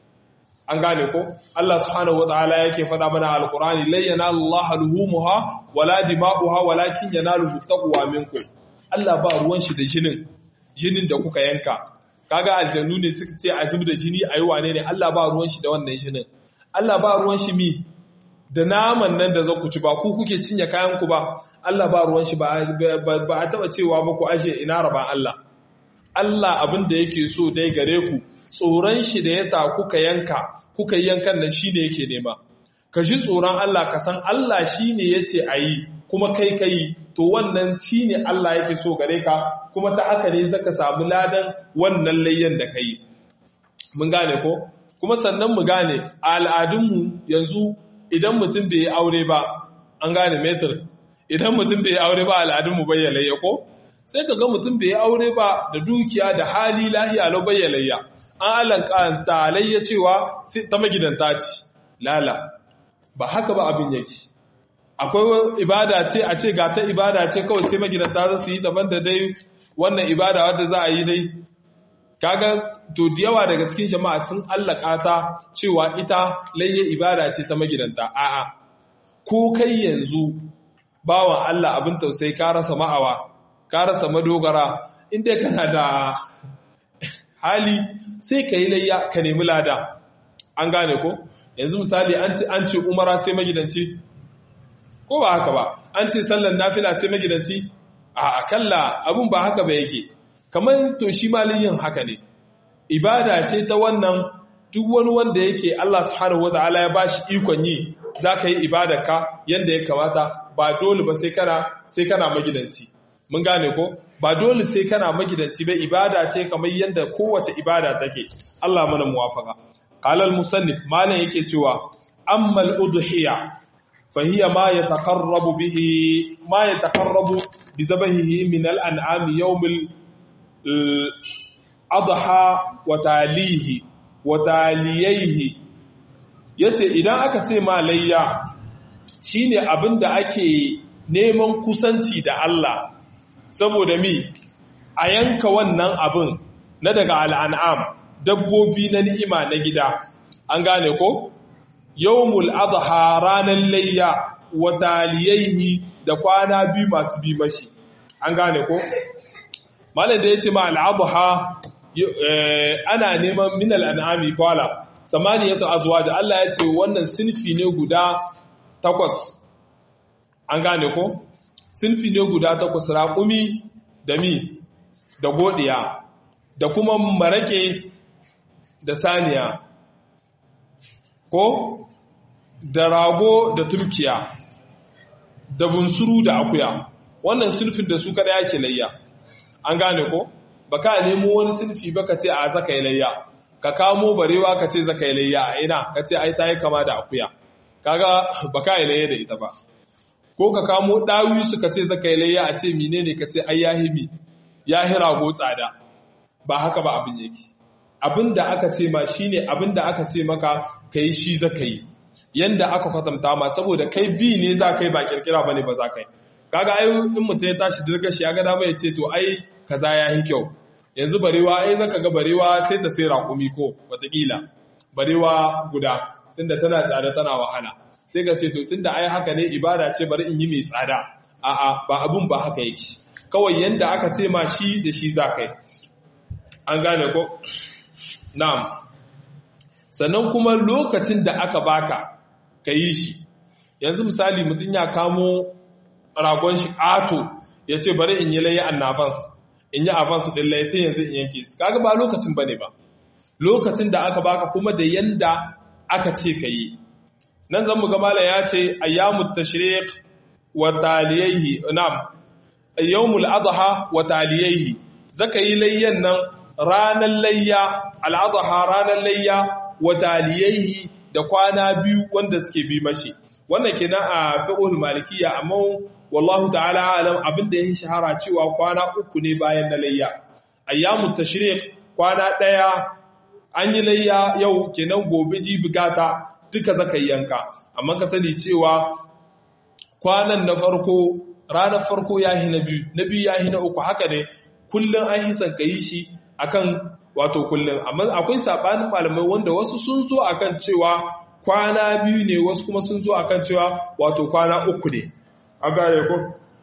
A: an gane ko Allah subhanahu wataala yake faɗa mana alqur'ani la yanalu Allah luhumuha wala dima'uha walakin yanaluhu taqwa minkum Allah ba ruwan shi da jinin jinin da kuka yanka kaga aljannu ne suka ce a zub da jini ayi wane ne Allah ba ruwan shi da wannan jinin Allah ba ruwan shi mi da naman nan da za ku ci ba ku kuke cinye kayan ku ba Allah ba ruwan shi ba a taba cewa ba ku ashe ina raban Allah Allah abin da yake so dai gare ku tsoron shi da yasa kuka yanka kuka yi yankan nan shine yake nema ka ji tsoron Allah ka san Allah shine yace ayi kuma kai kai to wannan shine Allah yake so gare ka kuma ta haka ne zaka samu ladan wannan layyan da kai mun gane ko kuma sannan mu gane a al'adunmu yanzu idan mutum bai yi aure ba an gane metir idan mutum bai yi aure ba al'adunmu bayyana ya ko sai ka ga mutum bai yi aure ba da dukiya da hali lahiya lau bayyalayya an alankanta layya cewa ta magidanta ce lala ba haka ba abin yake akwai ibada ce a ce ga ta ibada ce kawai sai magidanta za su yi daban da dai wannan ibada wadda za a yi dai kaga to da yawa daga cikin jama'a sun allaka ta cewa ita layya ibada ce ta magidanta a'a ko kai yanzu bawan Allah abin tausayi ka rasa ma'awa ka rasa madogara inda kana da hali sai ka yi layya ka nemi lada an gane ko yanzu misali an ce umara sai magidanci ko ba haka ba an ce sallan nafila sai magidanci a akalla abin ba haka ba yake kamar to shi yin haka ne ibada ce ta wannan duk wani wanda yake Allah subhanahu wataala ya bashi ikon yi zaka yi ibadarka yanda ya kamata ba dole ba sai kana sai kana magidanci mun gane ko ba dole sai kana magidanci ba ibada ce kamar yanda kowace ibada take Allah mana muwafaka qala al musannif malan yake cewa amma al udhiya fa hiya ma yataqarrabu bihi ma yataqarrabu bi zabahihi min al an'am yawm al adha wa talihi wa taliyaihi yace idan aka ce ma layya shine abinda ake neman kusanci da Allah saboda mi a yanka wannan abin na daga al'an'am dabbobi na ni'ima na gida an gane ko yawmul adha ranar layya wa taliyaihi da kwana biyu masu bi mashi an gane ko malam da yace ma al'adha ana neman min al'an'ami kwala samaniyatu azwaj Allah yace wannan sinfi ne guda takwas an gane ko sinfi ne guda takwas raƙumi da mi da godiya da kuma marake da saniya ko da rago da turkiya da bunsuru da akuya wannan sulfin da su kada yake layya an gane ko baka nemo wani sulfi baka ce a zaka yi layya ka kamo barewa ka ce zaka yi layya a ina ka ce ai ta yi kama da akuya kaga baka yi layya da ita ba ko ka kamo dawi suka ce zaka yi layya a ce menene ka ce ai yahimi yahi rago tsada ba haka ba abin yake abin da aka ce ma shine abin da aka ce maka kai shi zaka yi yanda aka kwatanta ma saboda kai bi ne za kai ba kirkira bane ba za kai kaga ai in mutum ya tashi dirga shi ya ga dama ya ce to ai kaza ya yi kyau yanzu barewa ai zaka ga barewa sai ta sai raƙumi ko watakila barewa guda tunda tana tsada tana wahala sai ka ce to tunda ai haka ne ibada ce bari in yi mai tsada a'a ba abun ba haka yake kawai yanda aka ce ma shi da shi za kai an gane ko na'am sannan kuma lokacin da aka baka ka yi shi yanzu misali mutum ya kamo ragon shi ƙato ya ce bari in yi layi annafans in yi avance din laifin yanzu in yanke su kaga ba lokacin bane ba lokacin da aka baka kuma da yanda aka ce ka yi nan zan ga malam ya ce ayyamut tashriq wa taliyaihi na'am ayyamul adha wa taliyaihi zaka yi layyan nan ranar layya al-adha ranar layya wa taliyaihi da kwana biyu wanda suke bi mashi wannan kenan a fiqhul malikiyya amma wallahu ta'ala alam abinda yayi shahara cewa kwana uku ne bayan na layya ayyamut tashriq kwana daya an yi layya yau kenan gobe ji bugata duka zaka yanka amma ka sani cewa kwanan na farko ranar farko yahi na biyu na biyu yahi na uku haka ne kullun an yi son yi shi akan wato kullun amma akwai sabanin malamai wanda wasu sun zo akan cewa kwana biyu ne wasu kuma sun zo akan cewa wato kwana uku ne an gane ko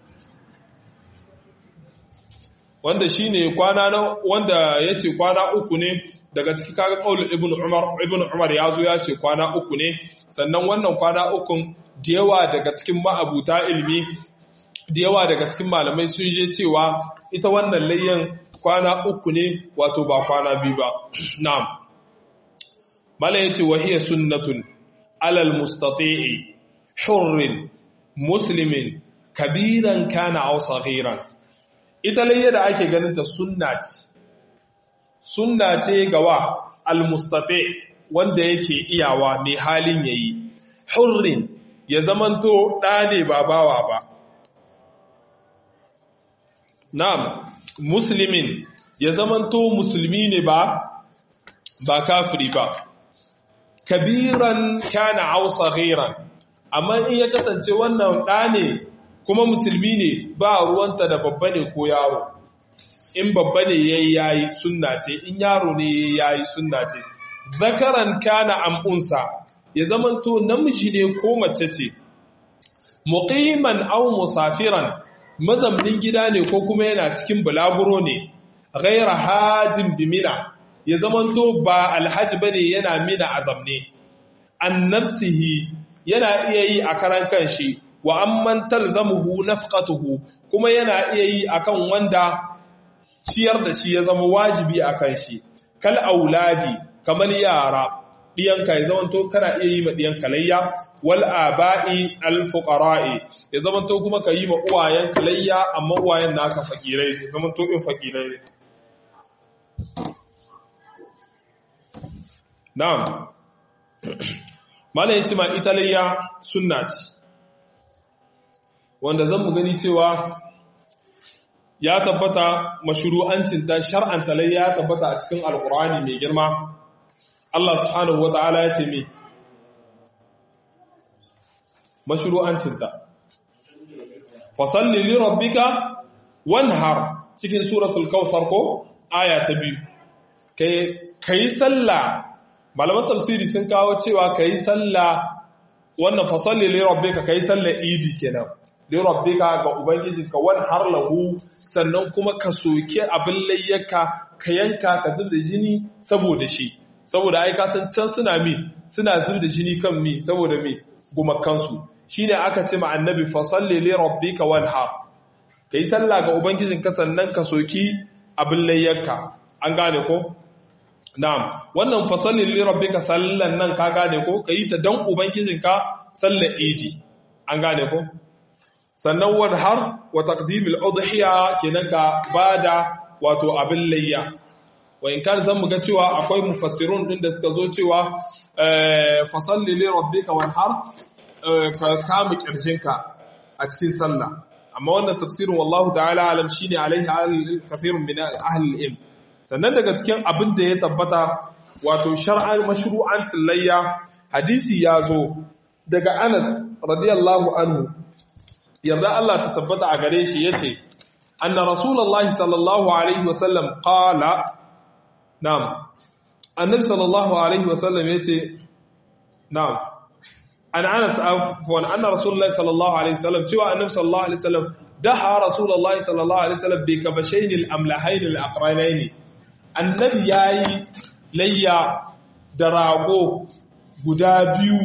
A: wanda shine kwana na wanda yace kwana uku ne daga ciki kaga qaulul ibn umar ibn umar yazo ya ce kwana uku ne sannan wannan kwana ukun da yawa daga cikin ma'abuta ilimi da yawa daga cikin malamai sun je cewa ita wannan layyan kwana uku ne wato ba kwana biyu ba na'am mala yace wa hiya sunnatun alal mustati'i hurrin muslimin kabiran kana aw saghiran ita layya da ake ganin ta sunna ce sunna ce gawa almustati wanda yake iyawa mai halin yayi hurrin ya zamanto ɗa ne ba bawa ba na'am muslimin ya zamanto musulmi ne ba ba kafiri ba kabiran kana aw saghiran amma in ya kasance wannan ɗa ne kuma musulmi ne ba ruwanta da babba ne ko yaro in babba ne yayi yayi sunna ce in yaro ne yayi yayi sunna ce zakaran kana amunsa ya zamanto namiji ne ko mace ce muqiman aw musafiran mazamnin gida ne ko kuma yana cikin bulaguro ne ghaira hajin bimina ya zamanto ba alhaji bane yana mina azamne an nafsihi yana iya yi a karan kanshi wa amman talzamuhu nafqatuhu kuma yana iya yi akan wanda ciyar da shi ya zama wajibi akan shi kal auladi kamar yara diyanka ya zamanto kana iya yi ma diyanka layya wal aba'i al fuqara'i ya zamanto kuma ka yi ma uwayen layya amma uwayen naka fakirai ya zamanto in fakirai ne na'am malayin ce ma ita layya sunna ce wanda zan mu gani cewa ya tabbata mashru'ancinta shar'anta layya ya tabbata a cikin alkur'ani mai girma Allah subhanahu wata'ala ya ce me mashru'ancinta fasalli li rabbika wanhar cikin suratul kawthar ko aya ta biyu kai kai sallah malaman tafsiri sun kawo cewa kai sallah wannan fasalli li rabbika kai sallah idi kenan li rabbika ga ubangijinka wanhar lahu sannan kuma ka soke abin layyaka ka yanka ka zubda jini saboda shi saboda ai ka san can suna mi suna zubda jini kan mi saboda mi gumakansu shine aka ce ma annabi fa salli li rabbika wanhar kai sallah ga ubangijinka sannan ka soki abin layyaka an gane ko na'am wannan fa salli li rabbika sallan nan ka gane ko kai ta dan ubangijinka sallar idi an gane ko sannan wanhar wa taqdimul udhiya kenan ka bada wato abin layya wa in kan zan muga cewa akwai mufassirun din da suka zo cewa fa salli li rabbika wanhar ka kama kirjinka a cikin sallah amma wannan tafsirin wallahu ta'ala alam shine alaihi kathirun min ahli ilm sannan daga cikin abin da ya tabbata wato shar'an mashru'ancin layya hadisi ya zo daga Anas radiyallahu anhu yarda Allah ta tabbata a gare shi yace anna rasulullahi sallallahu alaihi wasallam qala na'am annabi sallallahu alaihi wasallam yace na'am an anas afwan anna rasulullahi sallallahu alaihi wasallam cewa annabi sallallahu alaihi wasallam daha rasulullahi sallallahu alaihi wasallam bi kabashayn al-amlahayn al-aqranayn annabi yayi layya da rago guda biyu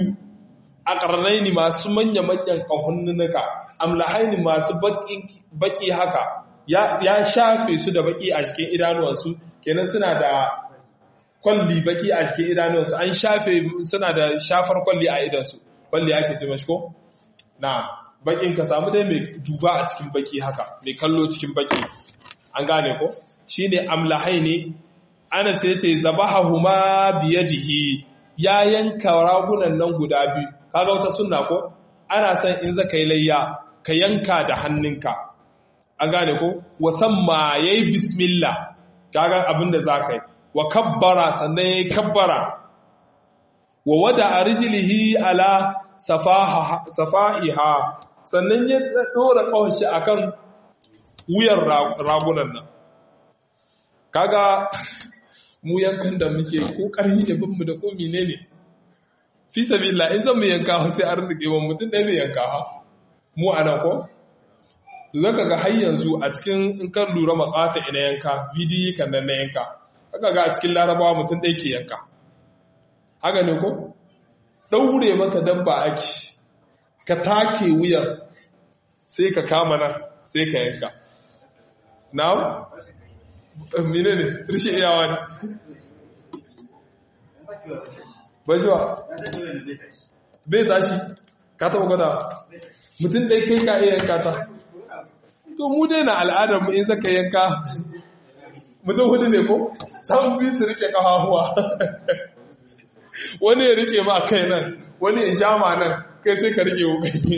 A: aqranayn masu manya manyan kahunnuka amlahayn masu baki baki haka ya shafe su da baki a cikin idanuwansu kenan suna da kwalli baki a cikin idanuwansu an shafe suna da shafar kwalli a idansu kwalli ake ce mashi ko na bakin ka samu dai mai duba a cikin baki haka mai kallo cikin baki an gane ko shine amlahai ne ana sai ce zabahahuma biyadihi ya yanka ragunan nan guda biyu kaga wata sunna ko ana san in zaka yi layya ka yanka da hannunka an gane ko wasamma yayi bismillah kaga abinda zaka yi wa kabbara sannan yayi kabbara wa wada arjilihi ala safaha safahiha sannan ya dora kawashi akan wuyan ragunan nan kaga mu yankan da muke ko ƙarfi da binmu da ko menene fi sabila in zan mu yanka sai an rike wa mutum ɗaya mai yanka ha mu a nan ko zaka ga har yanzu a cikin in kan lura makata ina yanka bidiyo kan nan na yanka haka ga a cikin larabawa mutum ɗaya ke yanka haka ne ko ɗaure maka dabba ake ka take wuyan sai ka kama nan sai ka yanka na'am mine ne rishin iyawa ne bajiwa bai tashi ka taba gwada mutum ɗai kai ka iya yanka ta to mu dai na al'adar mu in saka yanka mutum hudu ne ko samun biyu su rike kafafuwa wani ya rike ma kai nan wani ya sha ma nan kai sai ka rike wukai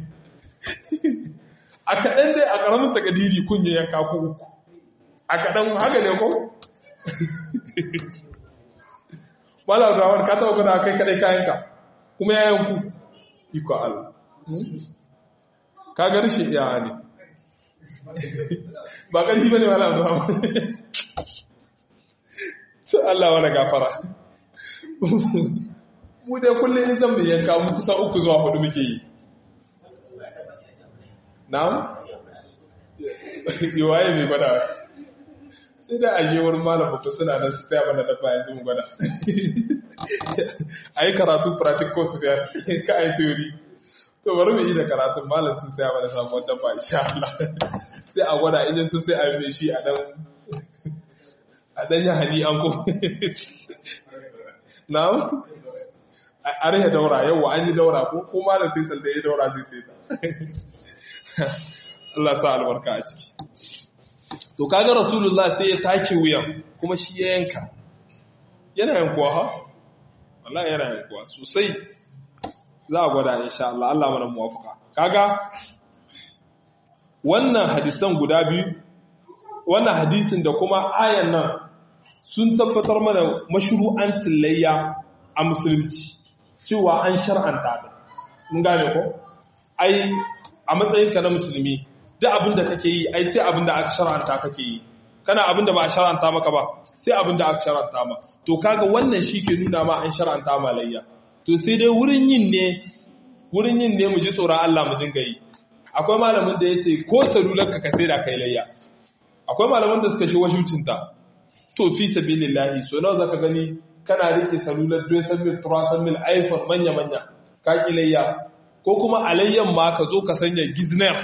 A: a kaɗan dai a ƙaramin takadiri kun yi yanka ku uku a kaɗan haka ne ko? Malam Rawar ka taɓa guna kai kaɗai kayanka kuma ya yanku iko Allah. Ka ga rashin iyawa ne. Ba ƙarfi ba ne Malam Rawar. Su Allah wani gafara. Mu dai kullum in zan mai yanka mu kusa uku zuwa hudu muke yi. Na'am? Yiwaye mai gwada sai da aje wurin malam babba suna nan su saya mana dabba yanzu mu gwada a yi karatu pratik ko su biyar ka a yi teori to bari mu yi da karatun malam sun saya mana samuwar dabba insha Allah sai a gwada idan so sai a yi shi a dan a dan yi hani an ko na'am a rage daura yau an yi daura ko ko malam faisal da ya daura zai sai ta Allah sa albarka a ciki to kaga rasulullah sai ya take wuyan kuma shi ya yanka yana yankuwa ha wallahi yana yankuwa sosai za a gwada insha Allah Allah mana muwafaka kaga wannan hadisan guda biyu wannan hadisin da kuma ayan nan sun tabbatar mana mashru'ancin layya a musulunci cewa an shar'anta ta mun gane ko ai a matsayinka na musulmi duk abin da kake yi ai sai abin da aka shar'anta kake yi kana abin da ba a shar'anta maka ba sai abin da aka shar'anta ma to kaga wannan shi ke nuna ma an shar'anta ma layya to sai dai wurin yin ne wurin yin ne mu ji tsoron Allah mu dinga yi akwai malamin da ya ce ko salular ka sai da kai layya akwai malamin da suka shi washucinta to fi sabilillahi so nawa zaka gani kana rike salular 200 mil 300 mil iphone manya manya ka ki layya ko kuma alayyan ma ka zo ka sanya gizner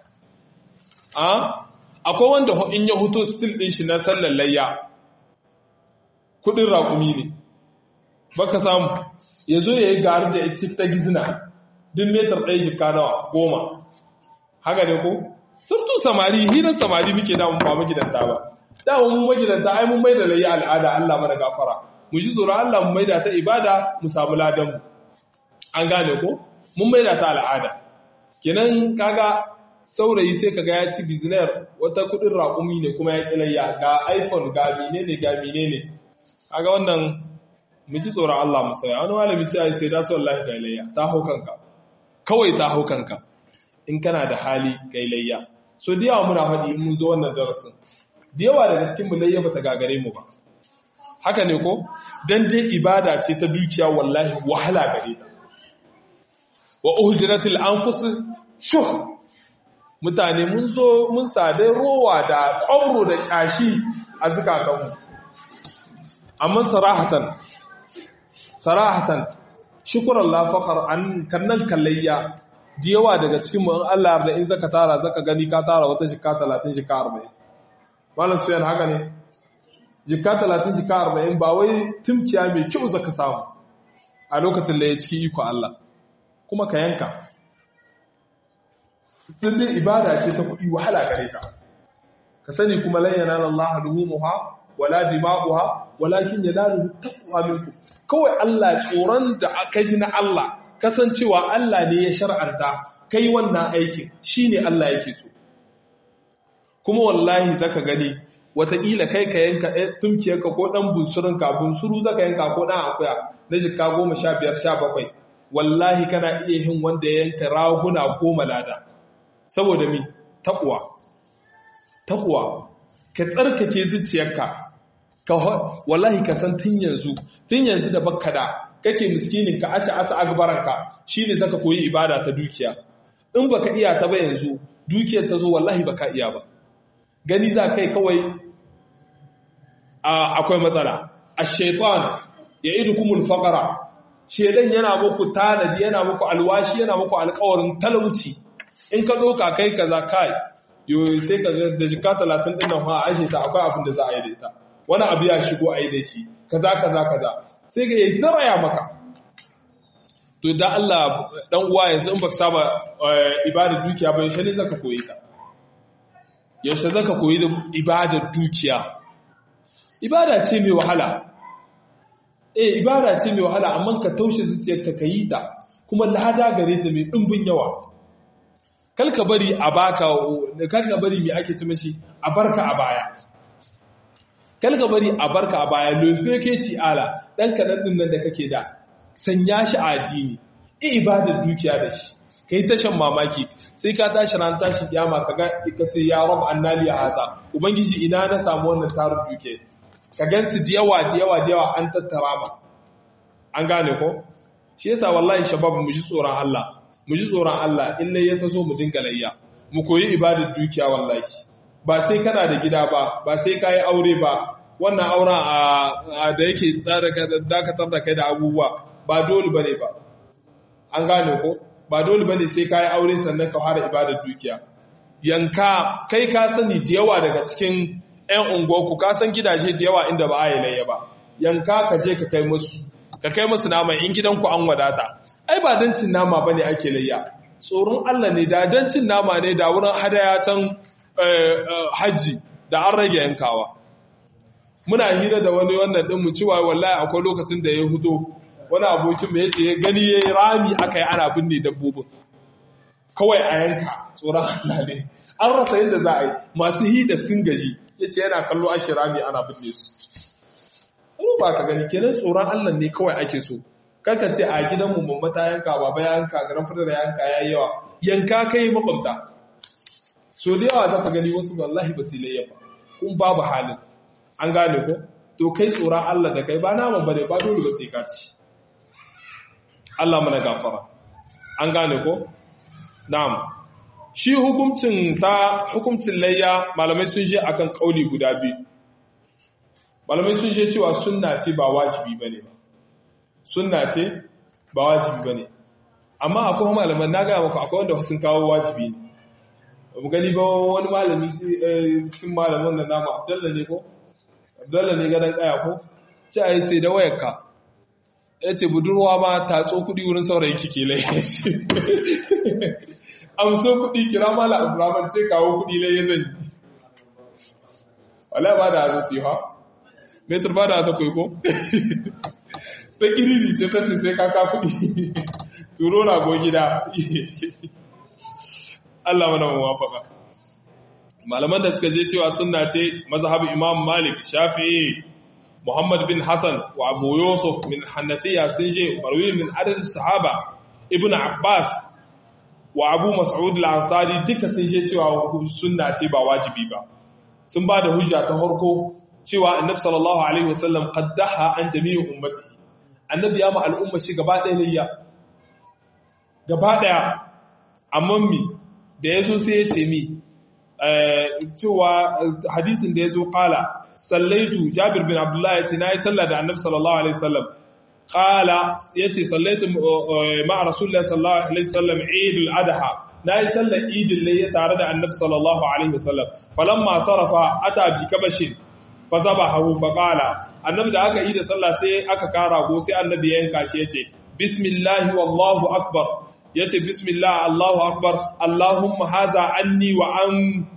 A: akwai wanda in ya huto stil ɗin shi na sallar layya kudin raƙumi ne baka samu ya zo ya yi gari da ita ta gizina din metar ɗaya shi kanawa goma haka ne ko surtu samari hirar samari muke damun ba magidanta ba damun mun magidanta ai mun maida layya al'ada Allah mana gafara mu ji tsoron Allah mu maida ta ibada mu samu ladan mu an gane ko mun maida ta al'ada kenan kaga saurayi sai kaga ya ci dizinar wata kudin raƙumi ne kuma ya kilayya ga iphone ga menene ga menene kaga wannan mu ci tsoron Allah mu sauya wani malami ce ai sai da su wallahi ga ilayya ta hau kanka kawai ta hau kanka in kana da hali ga ilayya so da yawa muna faɗi in mun zo wannan darasin da yawa daga cikin mu layya bata gagare mu ba haka ne ko dan dai ibada ce ta dukiya wallahi wahala gare ta wa uhdiratil anfus shuh mutane mun zo mun sade rowa da ƙwauro da ƙyashi a zukatanmu amma sarahatan sarahatan shukuran lafakar an kannan kallayya ji yawa daga cikin mu in Allah yarda in zaka tara zaka gani ka tara wata shika 30 shika 40 malam suyan haka ne jika 30 jika 40 ba wai tumkiya mai kyau zaka samu a lokacin da ya ciki iko Allah kuma ka yanka dai ibada ce ta kuɗi wahala gare ka ka sani kuma lan yanala Allah luhumuha wala dima'uha walakin yanaluhu taqwa minkum kawai Allah tsoron da aka ji na Allah kasancewa Allah ne ya shar'anta kai wannan aikin shine Allah yake so kuma wallahi zaka gani wataƙila kai ka yanka tumkiyarka ko ɗan bunsurinka bunsuru zaka yanka ko ɗan akuya na jikka goma sha biyar sha bakwai wallahi kana iya yin wanda ya yanka raguna goma lada saboda mi taƙuwa taƙuwa ka tsarkake zuciyarka ka wallahi ka san tun yanzu tun yanzu da bakka da kake miskinin ka ace asa agbaranka shine zaka koyi ibada ta dukiya in baka iya ta ba yanzu dukiyar ta zo wallahi baka iya ba gani za kai kawai akwai matsala ash-shaytan ya'idukumul faqra shedan yana muku tanadi yana muku alwashi yana muku alƙawarin talauci in ka doka kai kaza kai yo sai ka da jika 30 din nan ha ashe ta akwai abin da za a yi da ita wani abu ya shigo a yi da shi kaza kaza kaza sai ga yayi taraya maka to da Allah dan uwa yanzu in baka saba ibadar dukiya ba yaushe ne zaka koyi ta yaushe zaka koyi da ibadar dukiya ibada ce mai wahala eh ibada ce mai wahala amma ka taushe zuciyarka ka yi ta kuma lada gare ta mai dimbin yawa kalka bari a baka kalka bari mai ake ci mashi a barka a baya kalka bari a barka a baya lofe ke ci ala dan kadan din nan da kake da sanya shi a addini eh ibadar dukiya da shi kai ta shan mamaki sai ka tashi ran tashi kiyama kaga ka ce ya rab annali haza ubangiji ina na samu wannan tarin duke ka gansu da yawa da yawa da yawa an tattara ba an gane ko shi yasa wallahi shabab mu ji tsoron Allah mu ji tsoron Allah in lai ya taso mu dinga layya mu koyi ibadar dukiya wallahi ba sai kana da gida ba ba sai ka yi aure ba wannan auren a da yake tsara dakatar da kai da abubuwa ba dole bane ba an gane ko ba dole bane sai ka yi aure sannan ka fara ibadar dukiya yanka kai ka sani da yawa daga cikin 'yan unguwarku ka san gidaje da yawa inda ba a yi layya ba yanka ka je ka kai musu ka kai musu nama in gidanku an wadata ai ba don cin nama bane ake layya tsoron Allah ne da don cin nama ne da wurin hadaya can hajji da an rage yankawa muna hira da wani wannan din mu cewa wallahi akwai lokacin da ya hudo wani abokin mai yace gani yayi rami aka yi ana binne dabbobin kawai a yanka tsoron Allah ne an rasa yadda za a yi masu hida sun gaji yace yana kallo ake rami ana binne su ba ka gani kenan tsoron Allah ne kawai ake so karka ce a gidanmu mamma ta yanka baba ya yanka garan fadar ya yanka yayi yawa yanka kai makwabta so da yawa zaka gani wasu wallahi ba su layya ba kun babu halin an gane ko to kai tsoron Allah da kai ba naman bane ba dole ba sai ka ci Allah mana gafara an gane ko na'am shi hukuncin ta hukuncin layya malamai sun je akan kauli guda biyu malamai sun je cewa sunna ce ba wajibi bane ba sunna ce ba wajibi bane amma akwai malaman na gaya maka akwai wanda sun kawo wajibi ne mu gani ba wani malami cikin malaman da namu abdalla ne ko abdalla ne gadon kaya ko ce a yi sai da wayarka ya ce budurwa ma tatso kudi wurin saurayi kike lai ya ce amso kudi kira mala abdurrahman ce kawo kudi lai ya zanyi wala ba da haza siha metar ba da haza kwaiko ta kiriri ce ta ce sai kaka kudi turo rago gida Allah mana muwafaka malaman da suka je cewa sunna ce mazhabu Imam Malik Shafi'i Muhammad bin Hassan wa Abu Yusuf min Hanafiya sun je marwi min adad sahaba Ibn Abbas wa Abu Mas'ud al-Ansari duka sun je cewa sunna ce ba wajibi ba sun ba da hujja ta farko cewa Annabi sallallahu alaihi wasallam qaddaha an jami'i ummati Annabi ya ma al'umma shi gaba ɗaya layya gaba ɗaya amma mi da ya zo sai ya ce mi cewa hadisin da ya zo kala sallaitu jabir bin abdullah ya ce na yi sallah da annabi sallallahu alaihi wasallam qala yace sallaitu ma'a rasulullahi sallallahu alaihi wasallam eidul adha nayi sallar idil layya tare da annabi sallallahu alaihi wasallam falamma sarafa ata bi kabashin fa zabahu fa qala annabi da aka yi da sallah sai aka kara go sai annabi ya yanka shi yace bismillahi wallahu akbar yace bismillah allahu akbar allahumma haza anni wa an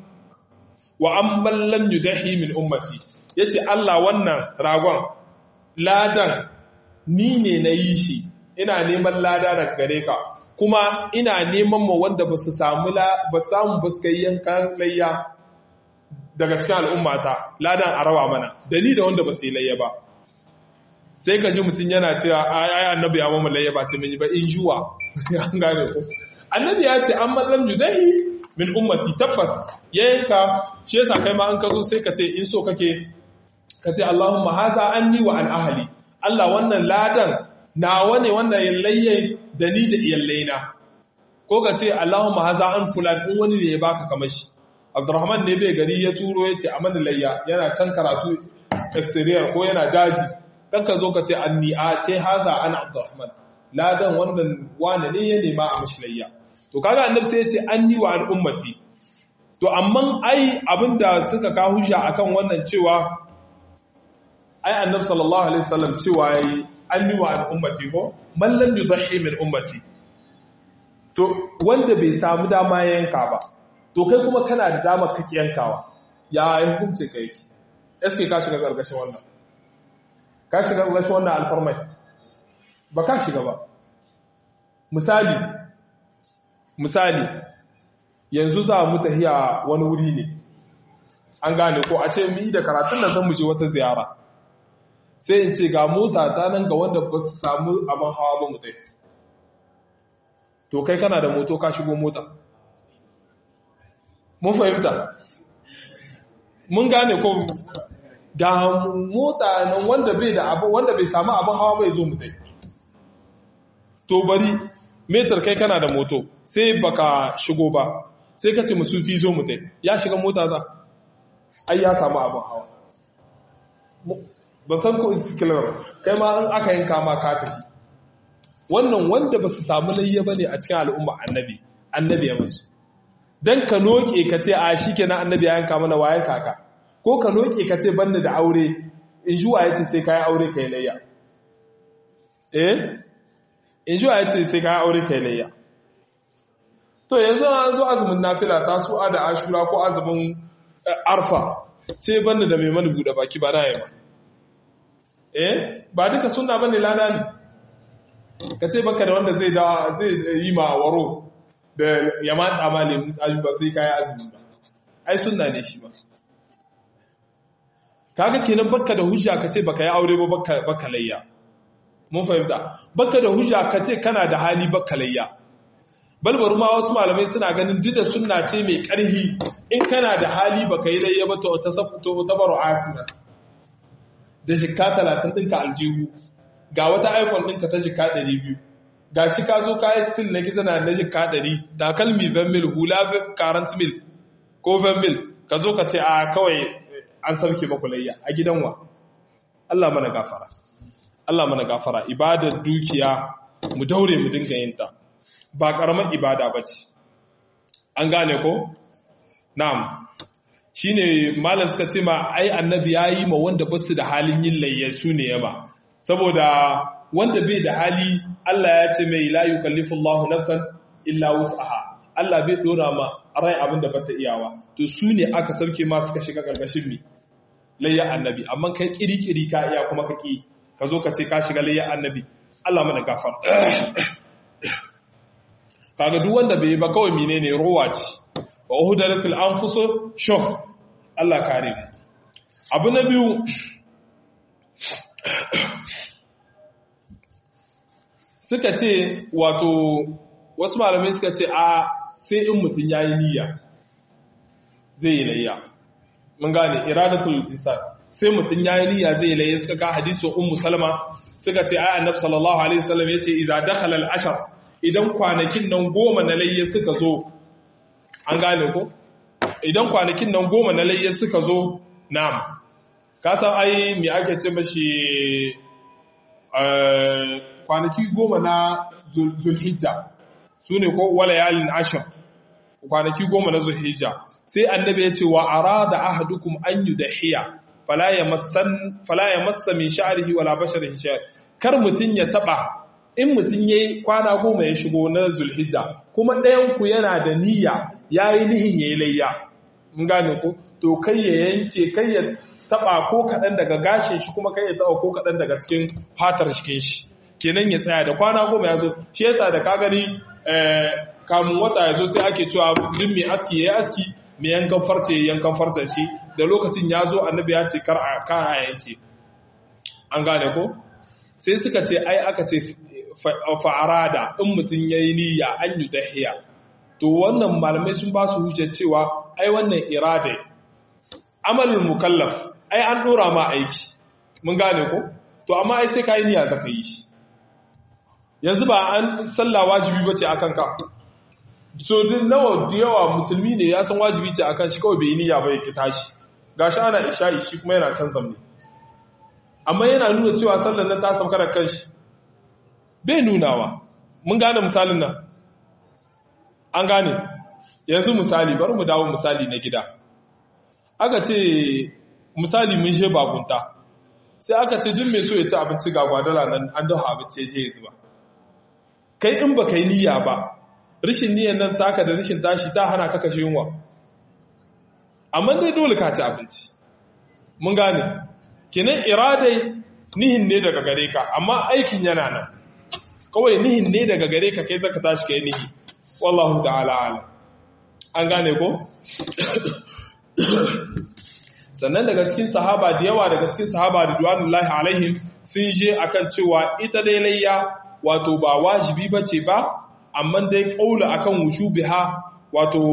A: wa amman lam yudahi min ummati yace Allah wannan ragon ladan ni ne na yi shi ina neman lada daga gare ka kuma ina neman ma wanda ba su samu ba samu ba su yankan layya daga cikin al'ummata ladan a rawa mana da ni da wanda ba su yi layya ba sai ka ji mutum yana cewa ai annabi ya mamu layya ba sai mun yi ba in juwa an gane ko annabi ya ce an matsalam judahi min ummati tabbas ya yanka shi yasa kai ma an ka zo sai ka ce in so kake ka ce Allahumma haza anni wa an ahli Allah wannan ladan nawa ne wannan yallayye da ni da iyallaina ko ka ce Allahumma haza an fulan in wani ne ya baka kamar shi Abdurrahman ne bai gari ya turo ya ce a mana layya yana can karatu exterior ko yana daji dan ka zo ka ce anni a ce haza ana Abdurrahman ladan wannan wane ne ya nema a mashi layya to kaga annabi sai ya ce anni wa an ummati to amma ai abinda suka ka hujja akan wannan cewa ai annabi sallallahu alaihi wasallam cewa yayi anni wa an ummati ko man lam yudhi min ummati to wanda bai samu dama yanka ba to kai kuma kana da dama kake yankawa ya hukunce kai ki eske ka shiga gargashin wannan ka shiga gargashin wannan alfarmai ba ka shiga ba misali misali yanzu za mu tahiya wani wuri ne an gane ko a ce mu yi da karatun nan zan mu je wata ziyara sai in ce ga mota ta nan ga wanda ba su samu abin hawa ba mutai to kai kana da moto ka shigo mota mun fahimta mun gane ko da mota nan wanda bai da abu wanda bai samu abin hawa bai zo mutai to bari metar kai kana da moto sai baka shigo ba sai ka ce musufi zo mutai ya shiga mota za ai ya samu abin hawa ba san ko iskilar kai ma an aka yanka ma ka tafi wannan wanda ba su samu layya bane a cikin al'umma annabi annabi ya musu dan ka noke ka ce a shikenan annabi ya yanka mana waye saka ko ka noke ka ce banda da aure in ji waye ce sai kai aure kai layya eh in ji waye ce sai kai aure kai layya to yanzu an zo azumin nafila ta su'a da ashura ko azumin arfa sai banda da mai mana bude baki ba na yamma eh ba duka suna bane lada ne ka ce baka da wanda zai da zai yi ma waro da ya matsa ma lemun tsami ba sai kayi azumi ba ai sunna ne shi ba kaga kenan baka da hujja ka ce baka yi aure ba baka baka layya mun fahimta baka da hujja ka ce kana da hali baka layya balbaru ma wasu malamai suna ganin duk da sunna ce mai karhi in kana da hali baka yi layya ba to ta to tabaru asina da jikka talatin ɗinka aljihu ga wata iphone ɗinka ta jikka ɗari biyu ga shi ka zo kayi stil na gizo na na jikka ɗari takalmi mil hula current mil ko mil ka zo ka ce a kawai an sauke makulayya a gidan wa Allah mana gafara Allah mana gafara ibadar dukiya mu daure mu dinga yin ta ba karamar ibada ba ce an gane ko na'am shi ne malar suka ce ma ai annabi ya yi ma wanda ba su da halin yin layyar su ne yaba saboda wanda bai da hali Allah ya ce mai la yukallifu Allahu nafsan illa wus'aha Allah bai dora ma rai abin da bata iyawa to su ne aka sauke ma suka shiga karkashin mi layyar annabi amma kai kiri-kiri ka iya kuma ka ki ka zo ka ce ka shiga layyar annabi Allah mana gafar kaga duk wanda bai ba kawai menene rowa ce wa uhudaratul anfusu shuh Allah kare abu na biyu suka ce wato wasu malamai suka ce a sai in mutum yayi niyya zai yi layya mun gane iradatul insan sai mutum yayi niyya zai yi layya suka ka hadisin ummu salama suka ce ai annabi sallallahu alaihi wasallam yace idza dakhala al-ashar idan kwanakin nan goma na layya suka zo an gane ko idan kwanakin nan goma na layya suka zo na'am ka san ai me ake ce mashi kwanaki goma na zulhijja su ne ko walayalin ashir kwanaki goma na zulhijja sai annabi ya ce wa arada ahadukum an yudahiya fala yamassan fala yamassa min sha'rihi wala basharihi shay kar mutun ya taba in mutun yayi kwana goma ya shigo na zulhijja kuma ɗayan ku yana da niyya yayi nihin yayi layya mun gane ko to kai ya yanke kai ya taba ko kadan daga gashin shi kuma kai ya taba ko kadan daga cikin fatar cikin shi kenan ya tsaya da kwana goma ya zo shi yasa da ka gani kamun wata ya zo sai ake cewa duk mai aski ya yi aski mai yankan farce yankan farce shi da lokacin ya zo annabi ya ce kar a yanke an gane ko sai suka ce ai aka ce fa'arada in mutum ya yi niyya an yi dahiya to wannan malamai sun ba su hujjar cewa ai wannan irada amalin mukallaf ai an dora ma aiki mun gane ko to amma ai sai ka yi niyya zaka yi shi yanzu ba an sallah wajibi bace akan ka so din nawa da yawa musulmi ne ya san wajibi ce akan shi kawai bai niyya ba ya ki tashi gashi ana isha'i shi kuma yana can zamne amma yana nuna cewa sallar nan ta sauka da kanshi bai nunawa mun gane misalin nan an gane yanzu misali bari mu dawo misali na gida aka ce misali mun je bakunta sai aka ce jin mai so ya ci abinci ga gwadala nan an dafa abinci ya je ya zuba kai in ba kai niyya ba rishin niyyar nan taka da rishin tashi ta hana ka kashe yunwa amma dai dole ka ci abinci mun gane kinan iradai nihin ne daga gare ka amma aikin yana nan kawai nihin ne daga gare ka kai zaka tashi kai nihi wallahu ta'ala alam an gane ko sannan daga cikin sahaba da yawa daga cikin sahaba da duwanullahi alaihim sun je akan cewa ita dai layya wato ba wajibi bace ba amma dai kaula akan wushubiha wato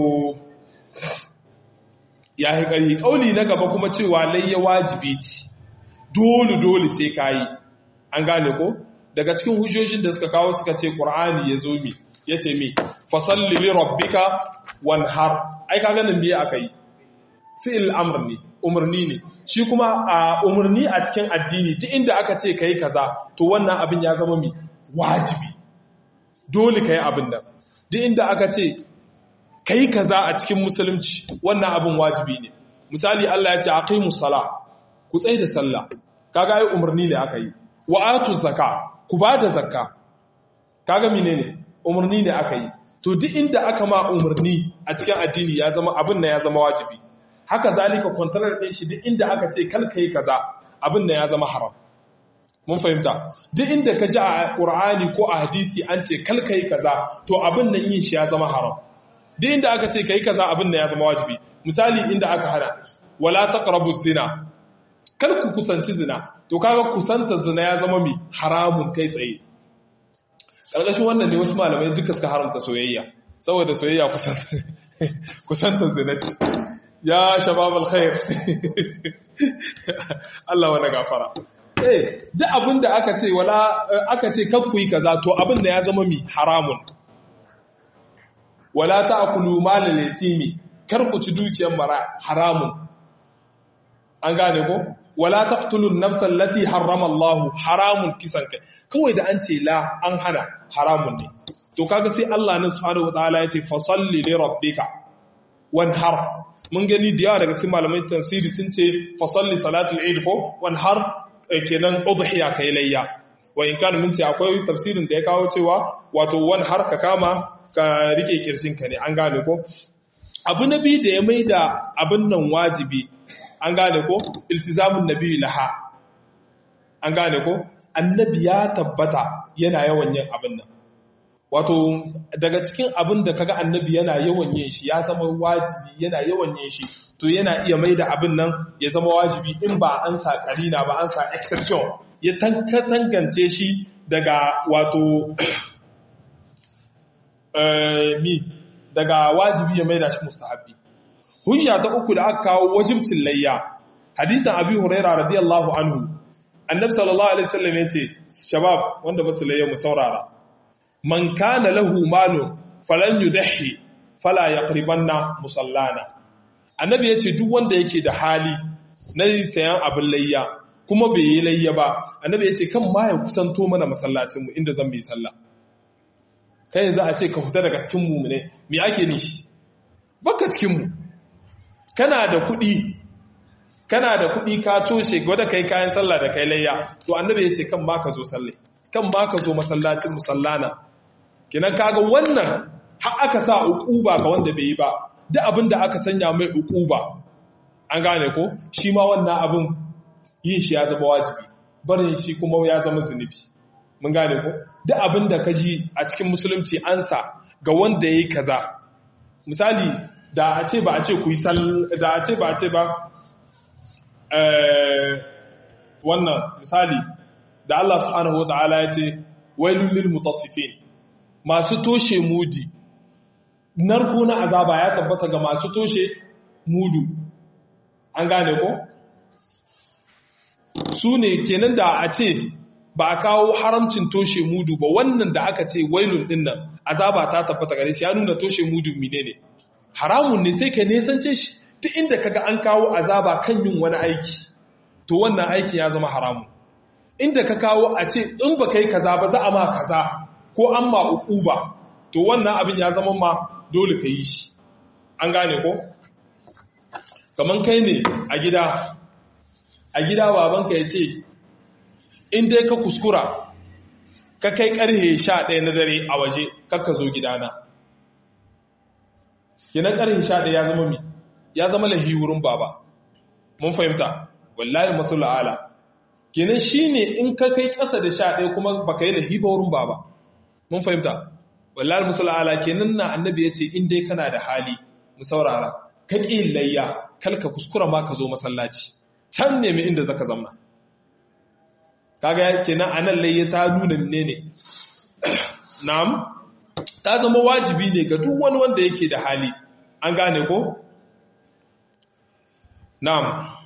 A: ya yi ƙarfi ƙauli na gaba kuma cewa layya wajibi ce dole dole sai kayi an gane ko daga cikin hujjojin da suka kawo suka ce qur'ani ya zo mi ya ce mi fasalli li rabbika wanhar ai ka ganin me aka yi fi'il amr ne umarni ne shi kuma a umarni a cikin addini duk inda aka ce kai kaza to wannan abin ya zama mi wajibi dole kai abin nan duk inda aka ce kai kaza a cikin musulunci wannan abin wajibi ne misali Allah ya ce aqimus sala ku tsaye da sallah kaga ai umarni ne aka yi wa atu zakka ku ba da zakka kaga menene umarni ne aka yi to duk inda aka ma umarni a cikin addini ya zama abin nan ya zama wajibi haka zalika kwantarar ɗin shi duk inda aka ce kal kai kaza abin nan ya zama haram mun fahimta duk inda ka ji a Qur'ani ko a hadisi an ce kal kai kaza to abin nan yin shi ya zama haram duk inda aka ce kai kaza abin nan ya zama wajibi misali inda aka hana wala taqrabu zina kar ku kusanci zina to kaga kusanta zina ya zama mi haramun kai tsaye karkashin wannan ne wasu malamai duka suka haramta soyayya saboda soyayya kusanta zina ce ya shabab alkhair Allah wani gafara eh duk abinda aka ce wala aka ce kakku yi kaza to abin da ya zama mi haramun wala ta'kulu malal yatimi kar ku ci dukiyar mara haramun an gane ko wala taqtulun nafsal lati harrama Allah haramun kisan kai kawai da an ce la an hana haramun ne to kaga sai Allah nan subhanahu wataala yace fasalli li rabbika wanhar mun gani da yawa daga cikin malamai tafsiri sun ce fasalli salatul eid ko wanhar kenan udhiya kai layya wa in kana mun ce akwai tafsirin da ya kawo cewa wato wanhar ka kama ka rike kirsin ka ne an gane ko abu nabi da ya maida abin nan wajibi an gane ko iltizamun nabi laha an gane ko annabi ya tabbata yana yawan yin abin nan wato daga cikin abin da kaga annabi yana yawan yin shi ya zama wajibi yana yawan yin shi to yana iya mai da abin nan ya zama wajibi in ba an sa karina ba an sa exception ya tangance shi daga wato mi daga wajibi ya mai da shi mustahabbi hujja ta uku da aka kawo wajibcin layya hadisan abi huraira radiyallahu anhu annabi sallallahu alaihi wasallam yace shabab wanda basu layya mu saurara man kana lahu malun falan yudahi fala yaqribanna musallana annabi yace duk wanda yake da hali na sayan abin layya kuma bai yi layya ba annabi ya ce kan ma ya kusanto mana masallacinmu inda zan yi sallah kai yanzu a ce ka fita daga cikin mu ne me ake nishi baka cikin mu kana da kuɗi kana da kuɗi ka toshe gwada kai kayan sallah da kai layya to annabi ya ce kan ma ka zo sallai kan ma ka zo masallacin musallana kinan kaga wannan har aka sa uquba ga wanda bai yi ba duk abin da aka sanya mai uquba an gane ko shi ma wannan abin yin shi ya zama wajibi barin shi kuma ya zama zunubi mun gane ko duk abin da ka ji a cikin musulunci ansa ga wanda ya yi kaza misali da a ce ba a ce ku yi da a ce ba a ce ba wannan misali da Allah subhanahu wata'ala ya ce wailul lil mutaffifin masu toshe mudi narko na azaba ya tabbata ga masu toshe mudu an gane ko su ne kenan da a ce ba a kawo haramcin toshe mudu ba wannan da aka ce wailun din nan azaba ta tabbata gare shi ya nuna toshe mudu mine ne haramun ne sai ka nesance shi duk inda kaga an kawo azaba kan yin wani aiki to wannan aiki ya zama haramun inda ka kawo a ce in ba kai kaza ba za a ma kaza ko an ma uku ba to wannan abin ya zama ma dole ka yi shi an gane ko kaman kai ne a gida a gida babanka ya ce in dai ka kuskura ka kai karhe sha ɗaya na dare a waje kakka zo gidana kinan karhe sha ɗaya ya zama mi ya zama lahi wurin baba mun fahimta wallahi masu la'ala kenan shi ne in ka kai ƙasa da sha ɗaya kuma ba ka yi lahi ba wurin baba mun fahimta wallahi masu la'ala kenan na annabi ya ce in dai kana da hali mu saurara ka ƙi layya kalka kuskura ma ka zo masallaci can nemi inda zaka zamna kaga kenan anan layya ta nuna menene na'am ta zama wajibi ne ga duk wani wanda yake da hali an gane ko na'am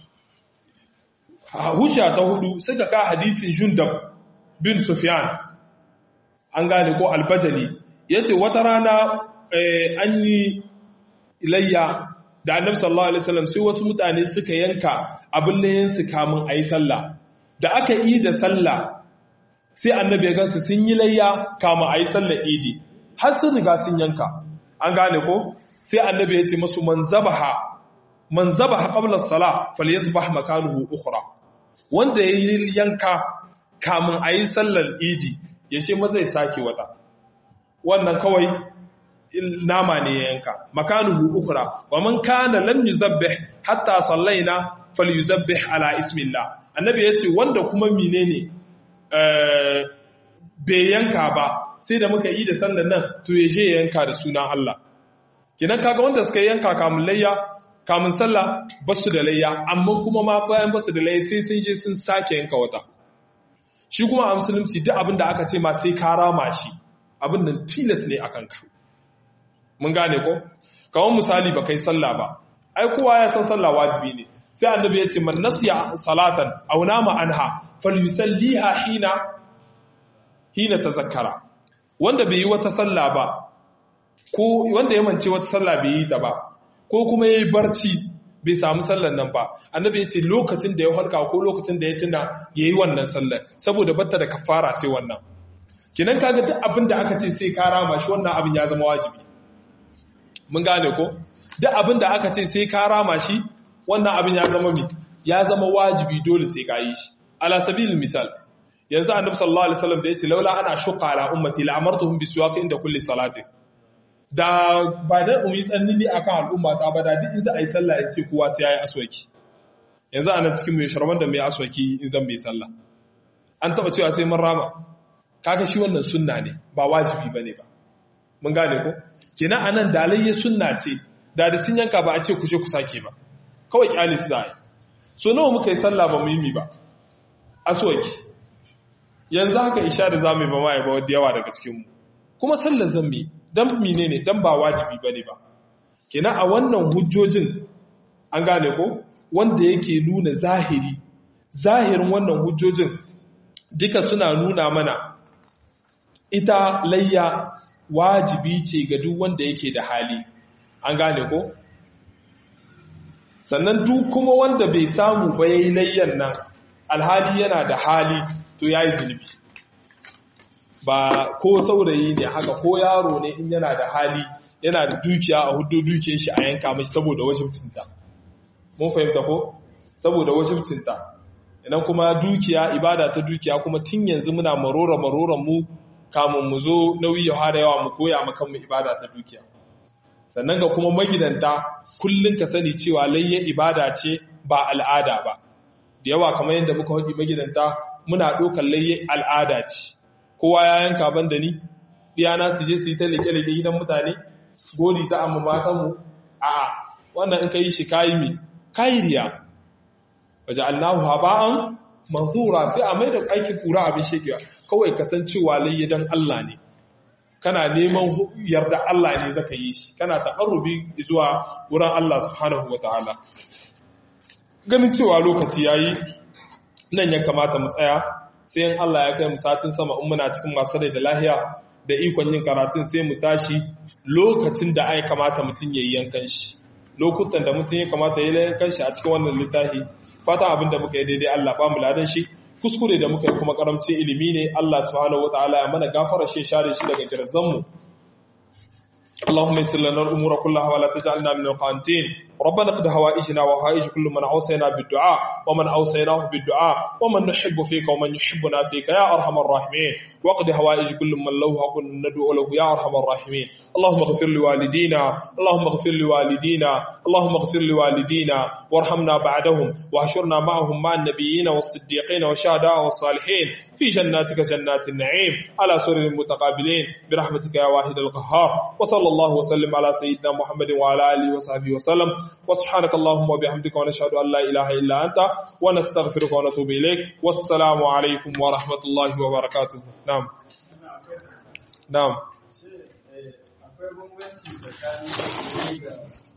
A: hujja ta hudu suka ka hadisin jundab bin sufyan an gane ko albajali yace wata rana an yi ilayya da annabi sallallahu alaihi wasallam sai wasu mutane suka yanka abin layin su kamun ayi sallah da aka yi da sallah sai annabi ya gansu sun yi layya kamun ayi sallar idi har sun riga sun yanka an gane ko sai annabi ya ce masu man zabaha man zabaha qabla as-salah falyasbah makanuhu ukhra wanda yayi yanka kamun ayi sallar idi ya ce maza ya sake wata wannan kawai nama ne ya yanka makanuhu ukra wa man kana lam yuzabbih hatta sallaina falyuzabbih ala ismillah annabi yace wanda kuma menene eh bai yanka ba sai da muka yi da sallar nan to ya je yanka da sunan Allah kinan kaga wanda suka yanka kamun layya kamun sallah basu da layya amma kuma ma bayan basu da layya sai sun je sun sake yanka wata shi kuma a musulunci duk abin da aka ce ma sai ka rama shi abin nan tilas ne akan ka mun gane ko kawon misali ba kai sallah ba ai kowa ya san sallah wajibi ne sai annabi ya ce man nasiya salatan aw nama anha falyusalliha hina hina tazakkara wanda bai yi wata sallah ba ko wanda ya mance wata sallah bai yi ta ba ko kuma yayi barci bai samu sallar nan ba annabi ya ce lokacin da ya halka ko lokacin da ya tuna yayi wannan sallar saboda batta da kafara sai wannan kinan kaga duk abin da aka ce sai ka rama shi wannan abin ya zama wajibi mun gane ko duk abin da aka ce sai ka rama shi wannan abin ya zama mi ya zama wajibi dole sai ka yi shi ala sabilil misal yanzu annabi sallallahu alaihi wasallam da yace laula ana shuqa ala ummati la amartuhum biswak inda kulli salati da ba da umi tsanni akan al'umma ta ba da duk in za a yi sallah in ce kowa sai yayi aswaki yanzu anan cikin mai sharman da mai aswaki in zan mai sallah an taba cewa sai mun rama kaga shi wannan sunna ne ba wajibi bane ba mun gane ko kenan anan dalayya sunna ce da da sun yanka ba a ce kushe ku sake ba kawai kyale su zai so nawa muka yi sallah ba muhimmi ba aswaki yanzu haka isha da zamu ba mai ba wadda yawa daga cikin mu kuma sallar zammi dan menene dan ba wajibi bane ba kenan a wannan hujjojin an gane ko wanda yake nuna zahiri zahirin wannan hujjojin duka suna nuna mana ita layya wajibi ce ga duk wanda yake da hali an gane ko sannan duk kuma wanda bai samu ba yayi layyan nan alhali yana da hali to yayi zunubi ba ko saurayi ne haka ko yaro ne in yana da hali yana da dukiya a hudu dukiyar shi a yanka mashi saboda wajibcinta mun fahimta ko saboda wajibcinta idan kuma dukiya ibada ta dukiya kuma tun yanzu muna marora maroran mu kamun mu zo nauyi ya fara yawa mu koya makan mu ibada ta dukiya sannan ga kuma magidanta kullun ka sani cewa layya ibada ce ba al'ada ba da yawa kamar yadda muka haɗi magidanta muna ɗaukar layya al'ada ce kowa ya yanka ban da ni diyana su je su yi ta leke-leke gidan mutane godi ta amma matanmu a'a wannan in ka yi shi kayi mi kayi riya waje allahu haba'an manzura sai a mai da aikin kura abin shekewa kawai kasancewa layya don allah ne kana neman yarda allah ne zaka yi shi kana taƙarrubi zuwa wurin allah subhanahu wa ta'ala ganin cewa lokaci yayi nan ya kamata mu tsaya sai in Allah ya kai mu satin sama in muna cikin masu rai da lahiya da ikon yin karatun sai mu tashi lokacin da ai kamata mutum ya yi yankan shi lokutan da mutum ya kamata ya yi yankan shi a cikin wannan littafi fata abin da muka yi daidai Allah ba mu ladan shi kuskure da muka yi kuma karamcin ilimi ne Allah subhanahu wataala ya mana gafara shi share shi daga jirzan mu اللهم يسر لنا الامور كلها ولا تجعلنا من القانتين ربنا قد هوائجنا وهائج كل من اوصينا بالدعاء ومن اوصيناه بالدعاء ومن نحب فيك ومن يحبنا فيك يا ارحم الراحمين وقد هوائج كل من له حق ندعو له يا ارحم الراحمين اللهم اغفر لوالدينا اللهم اغفر لوالدينا اللهم اغفر لوالدينا وارحمنا بعدهم واحشرنا معهم مع النبيين والصديقين والشهداء والصالحين في جناتك جنات النعيم على سرر متقابلين برحمتك يا واحد القهار وصلى الله وسلم على سيدنا محمد وعلى اله وصحبه وسلم وسبحانك اللهم وبحمدك ونشهد ان لا اله الا انت ونستغفرك ونتوب اليك والسلام عليكم ورحمه الله وبركاته نعم نعم
B: akwai bambanci tsakanin da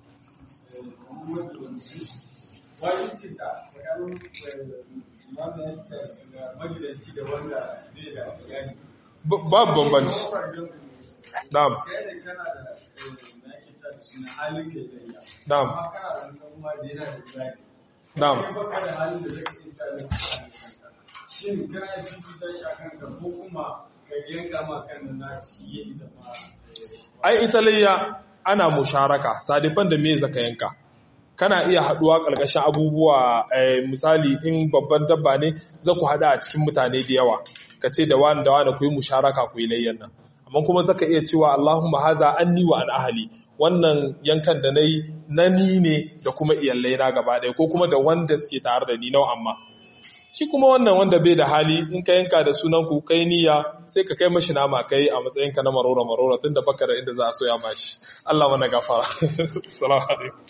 B: wajibcinta tsakanin wanda yake da magidanci da wanda bai da iyali.
A: babu bambanci na'am
B: Kai da kana da na yake ta da suna halin da ya yi.
A: na'am
B: Amma kana da wani kuma da yana da iyali.
A: na'am
B: Kai baka da halin da zai isa da kanka. Shin kana yin fifita shi a kanka ko kuma ka yanka ma kan na shi ya isa ma
A: ai ita layya ana musharaka sadifan da me zaka yanka kana iya haduwa karkashin abubuwa eh, misali in babban dabba ne za ku hada a cikin mutane da yawa ka ce da wani da wani ku yi musharaka ku yi layyan nan amma kuma zaka iya cewa Allahumma haza anni wa an ahli wannan yankan da nayi na ni ne da kuma iyalai na gaba ɗaya ko kuma da wanda suke tare da ni nau amma shi kuma wannan wanda bai da hali in ka yanka da sunan ku kai niyya sai ka kai mashi nama kai a matsayin ka na marora marora tunda baka da inda za a soya mashi Allah mana gafara assalamu alaikum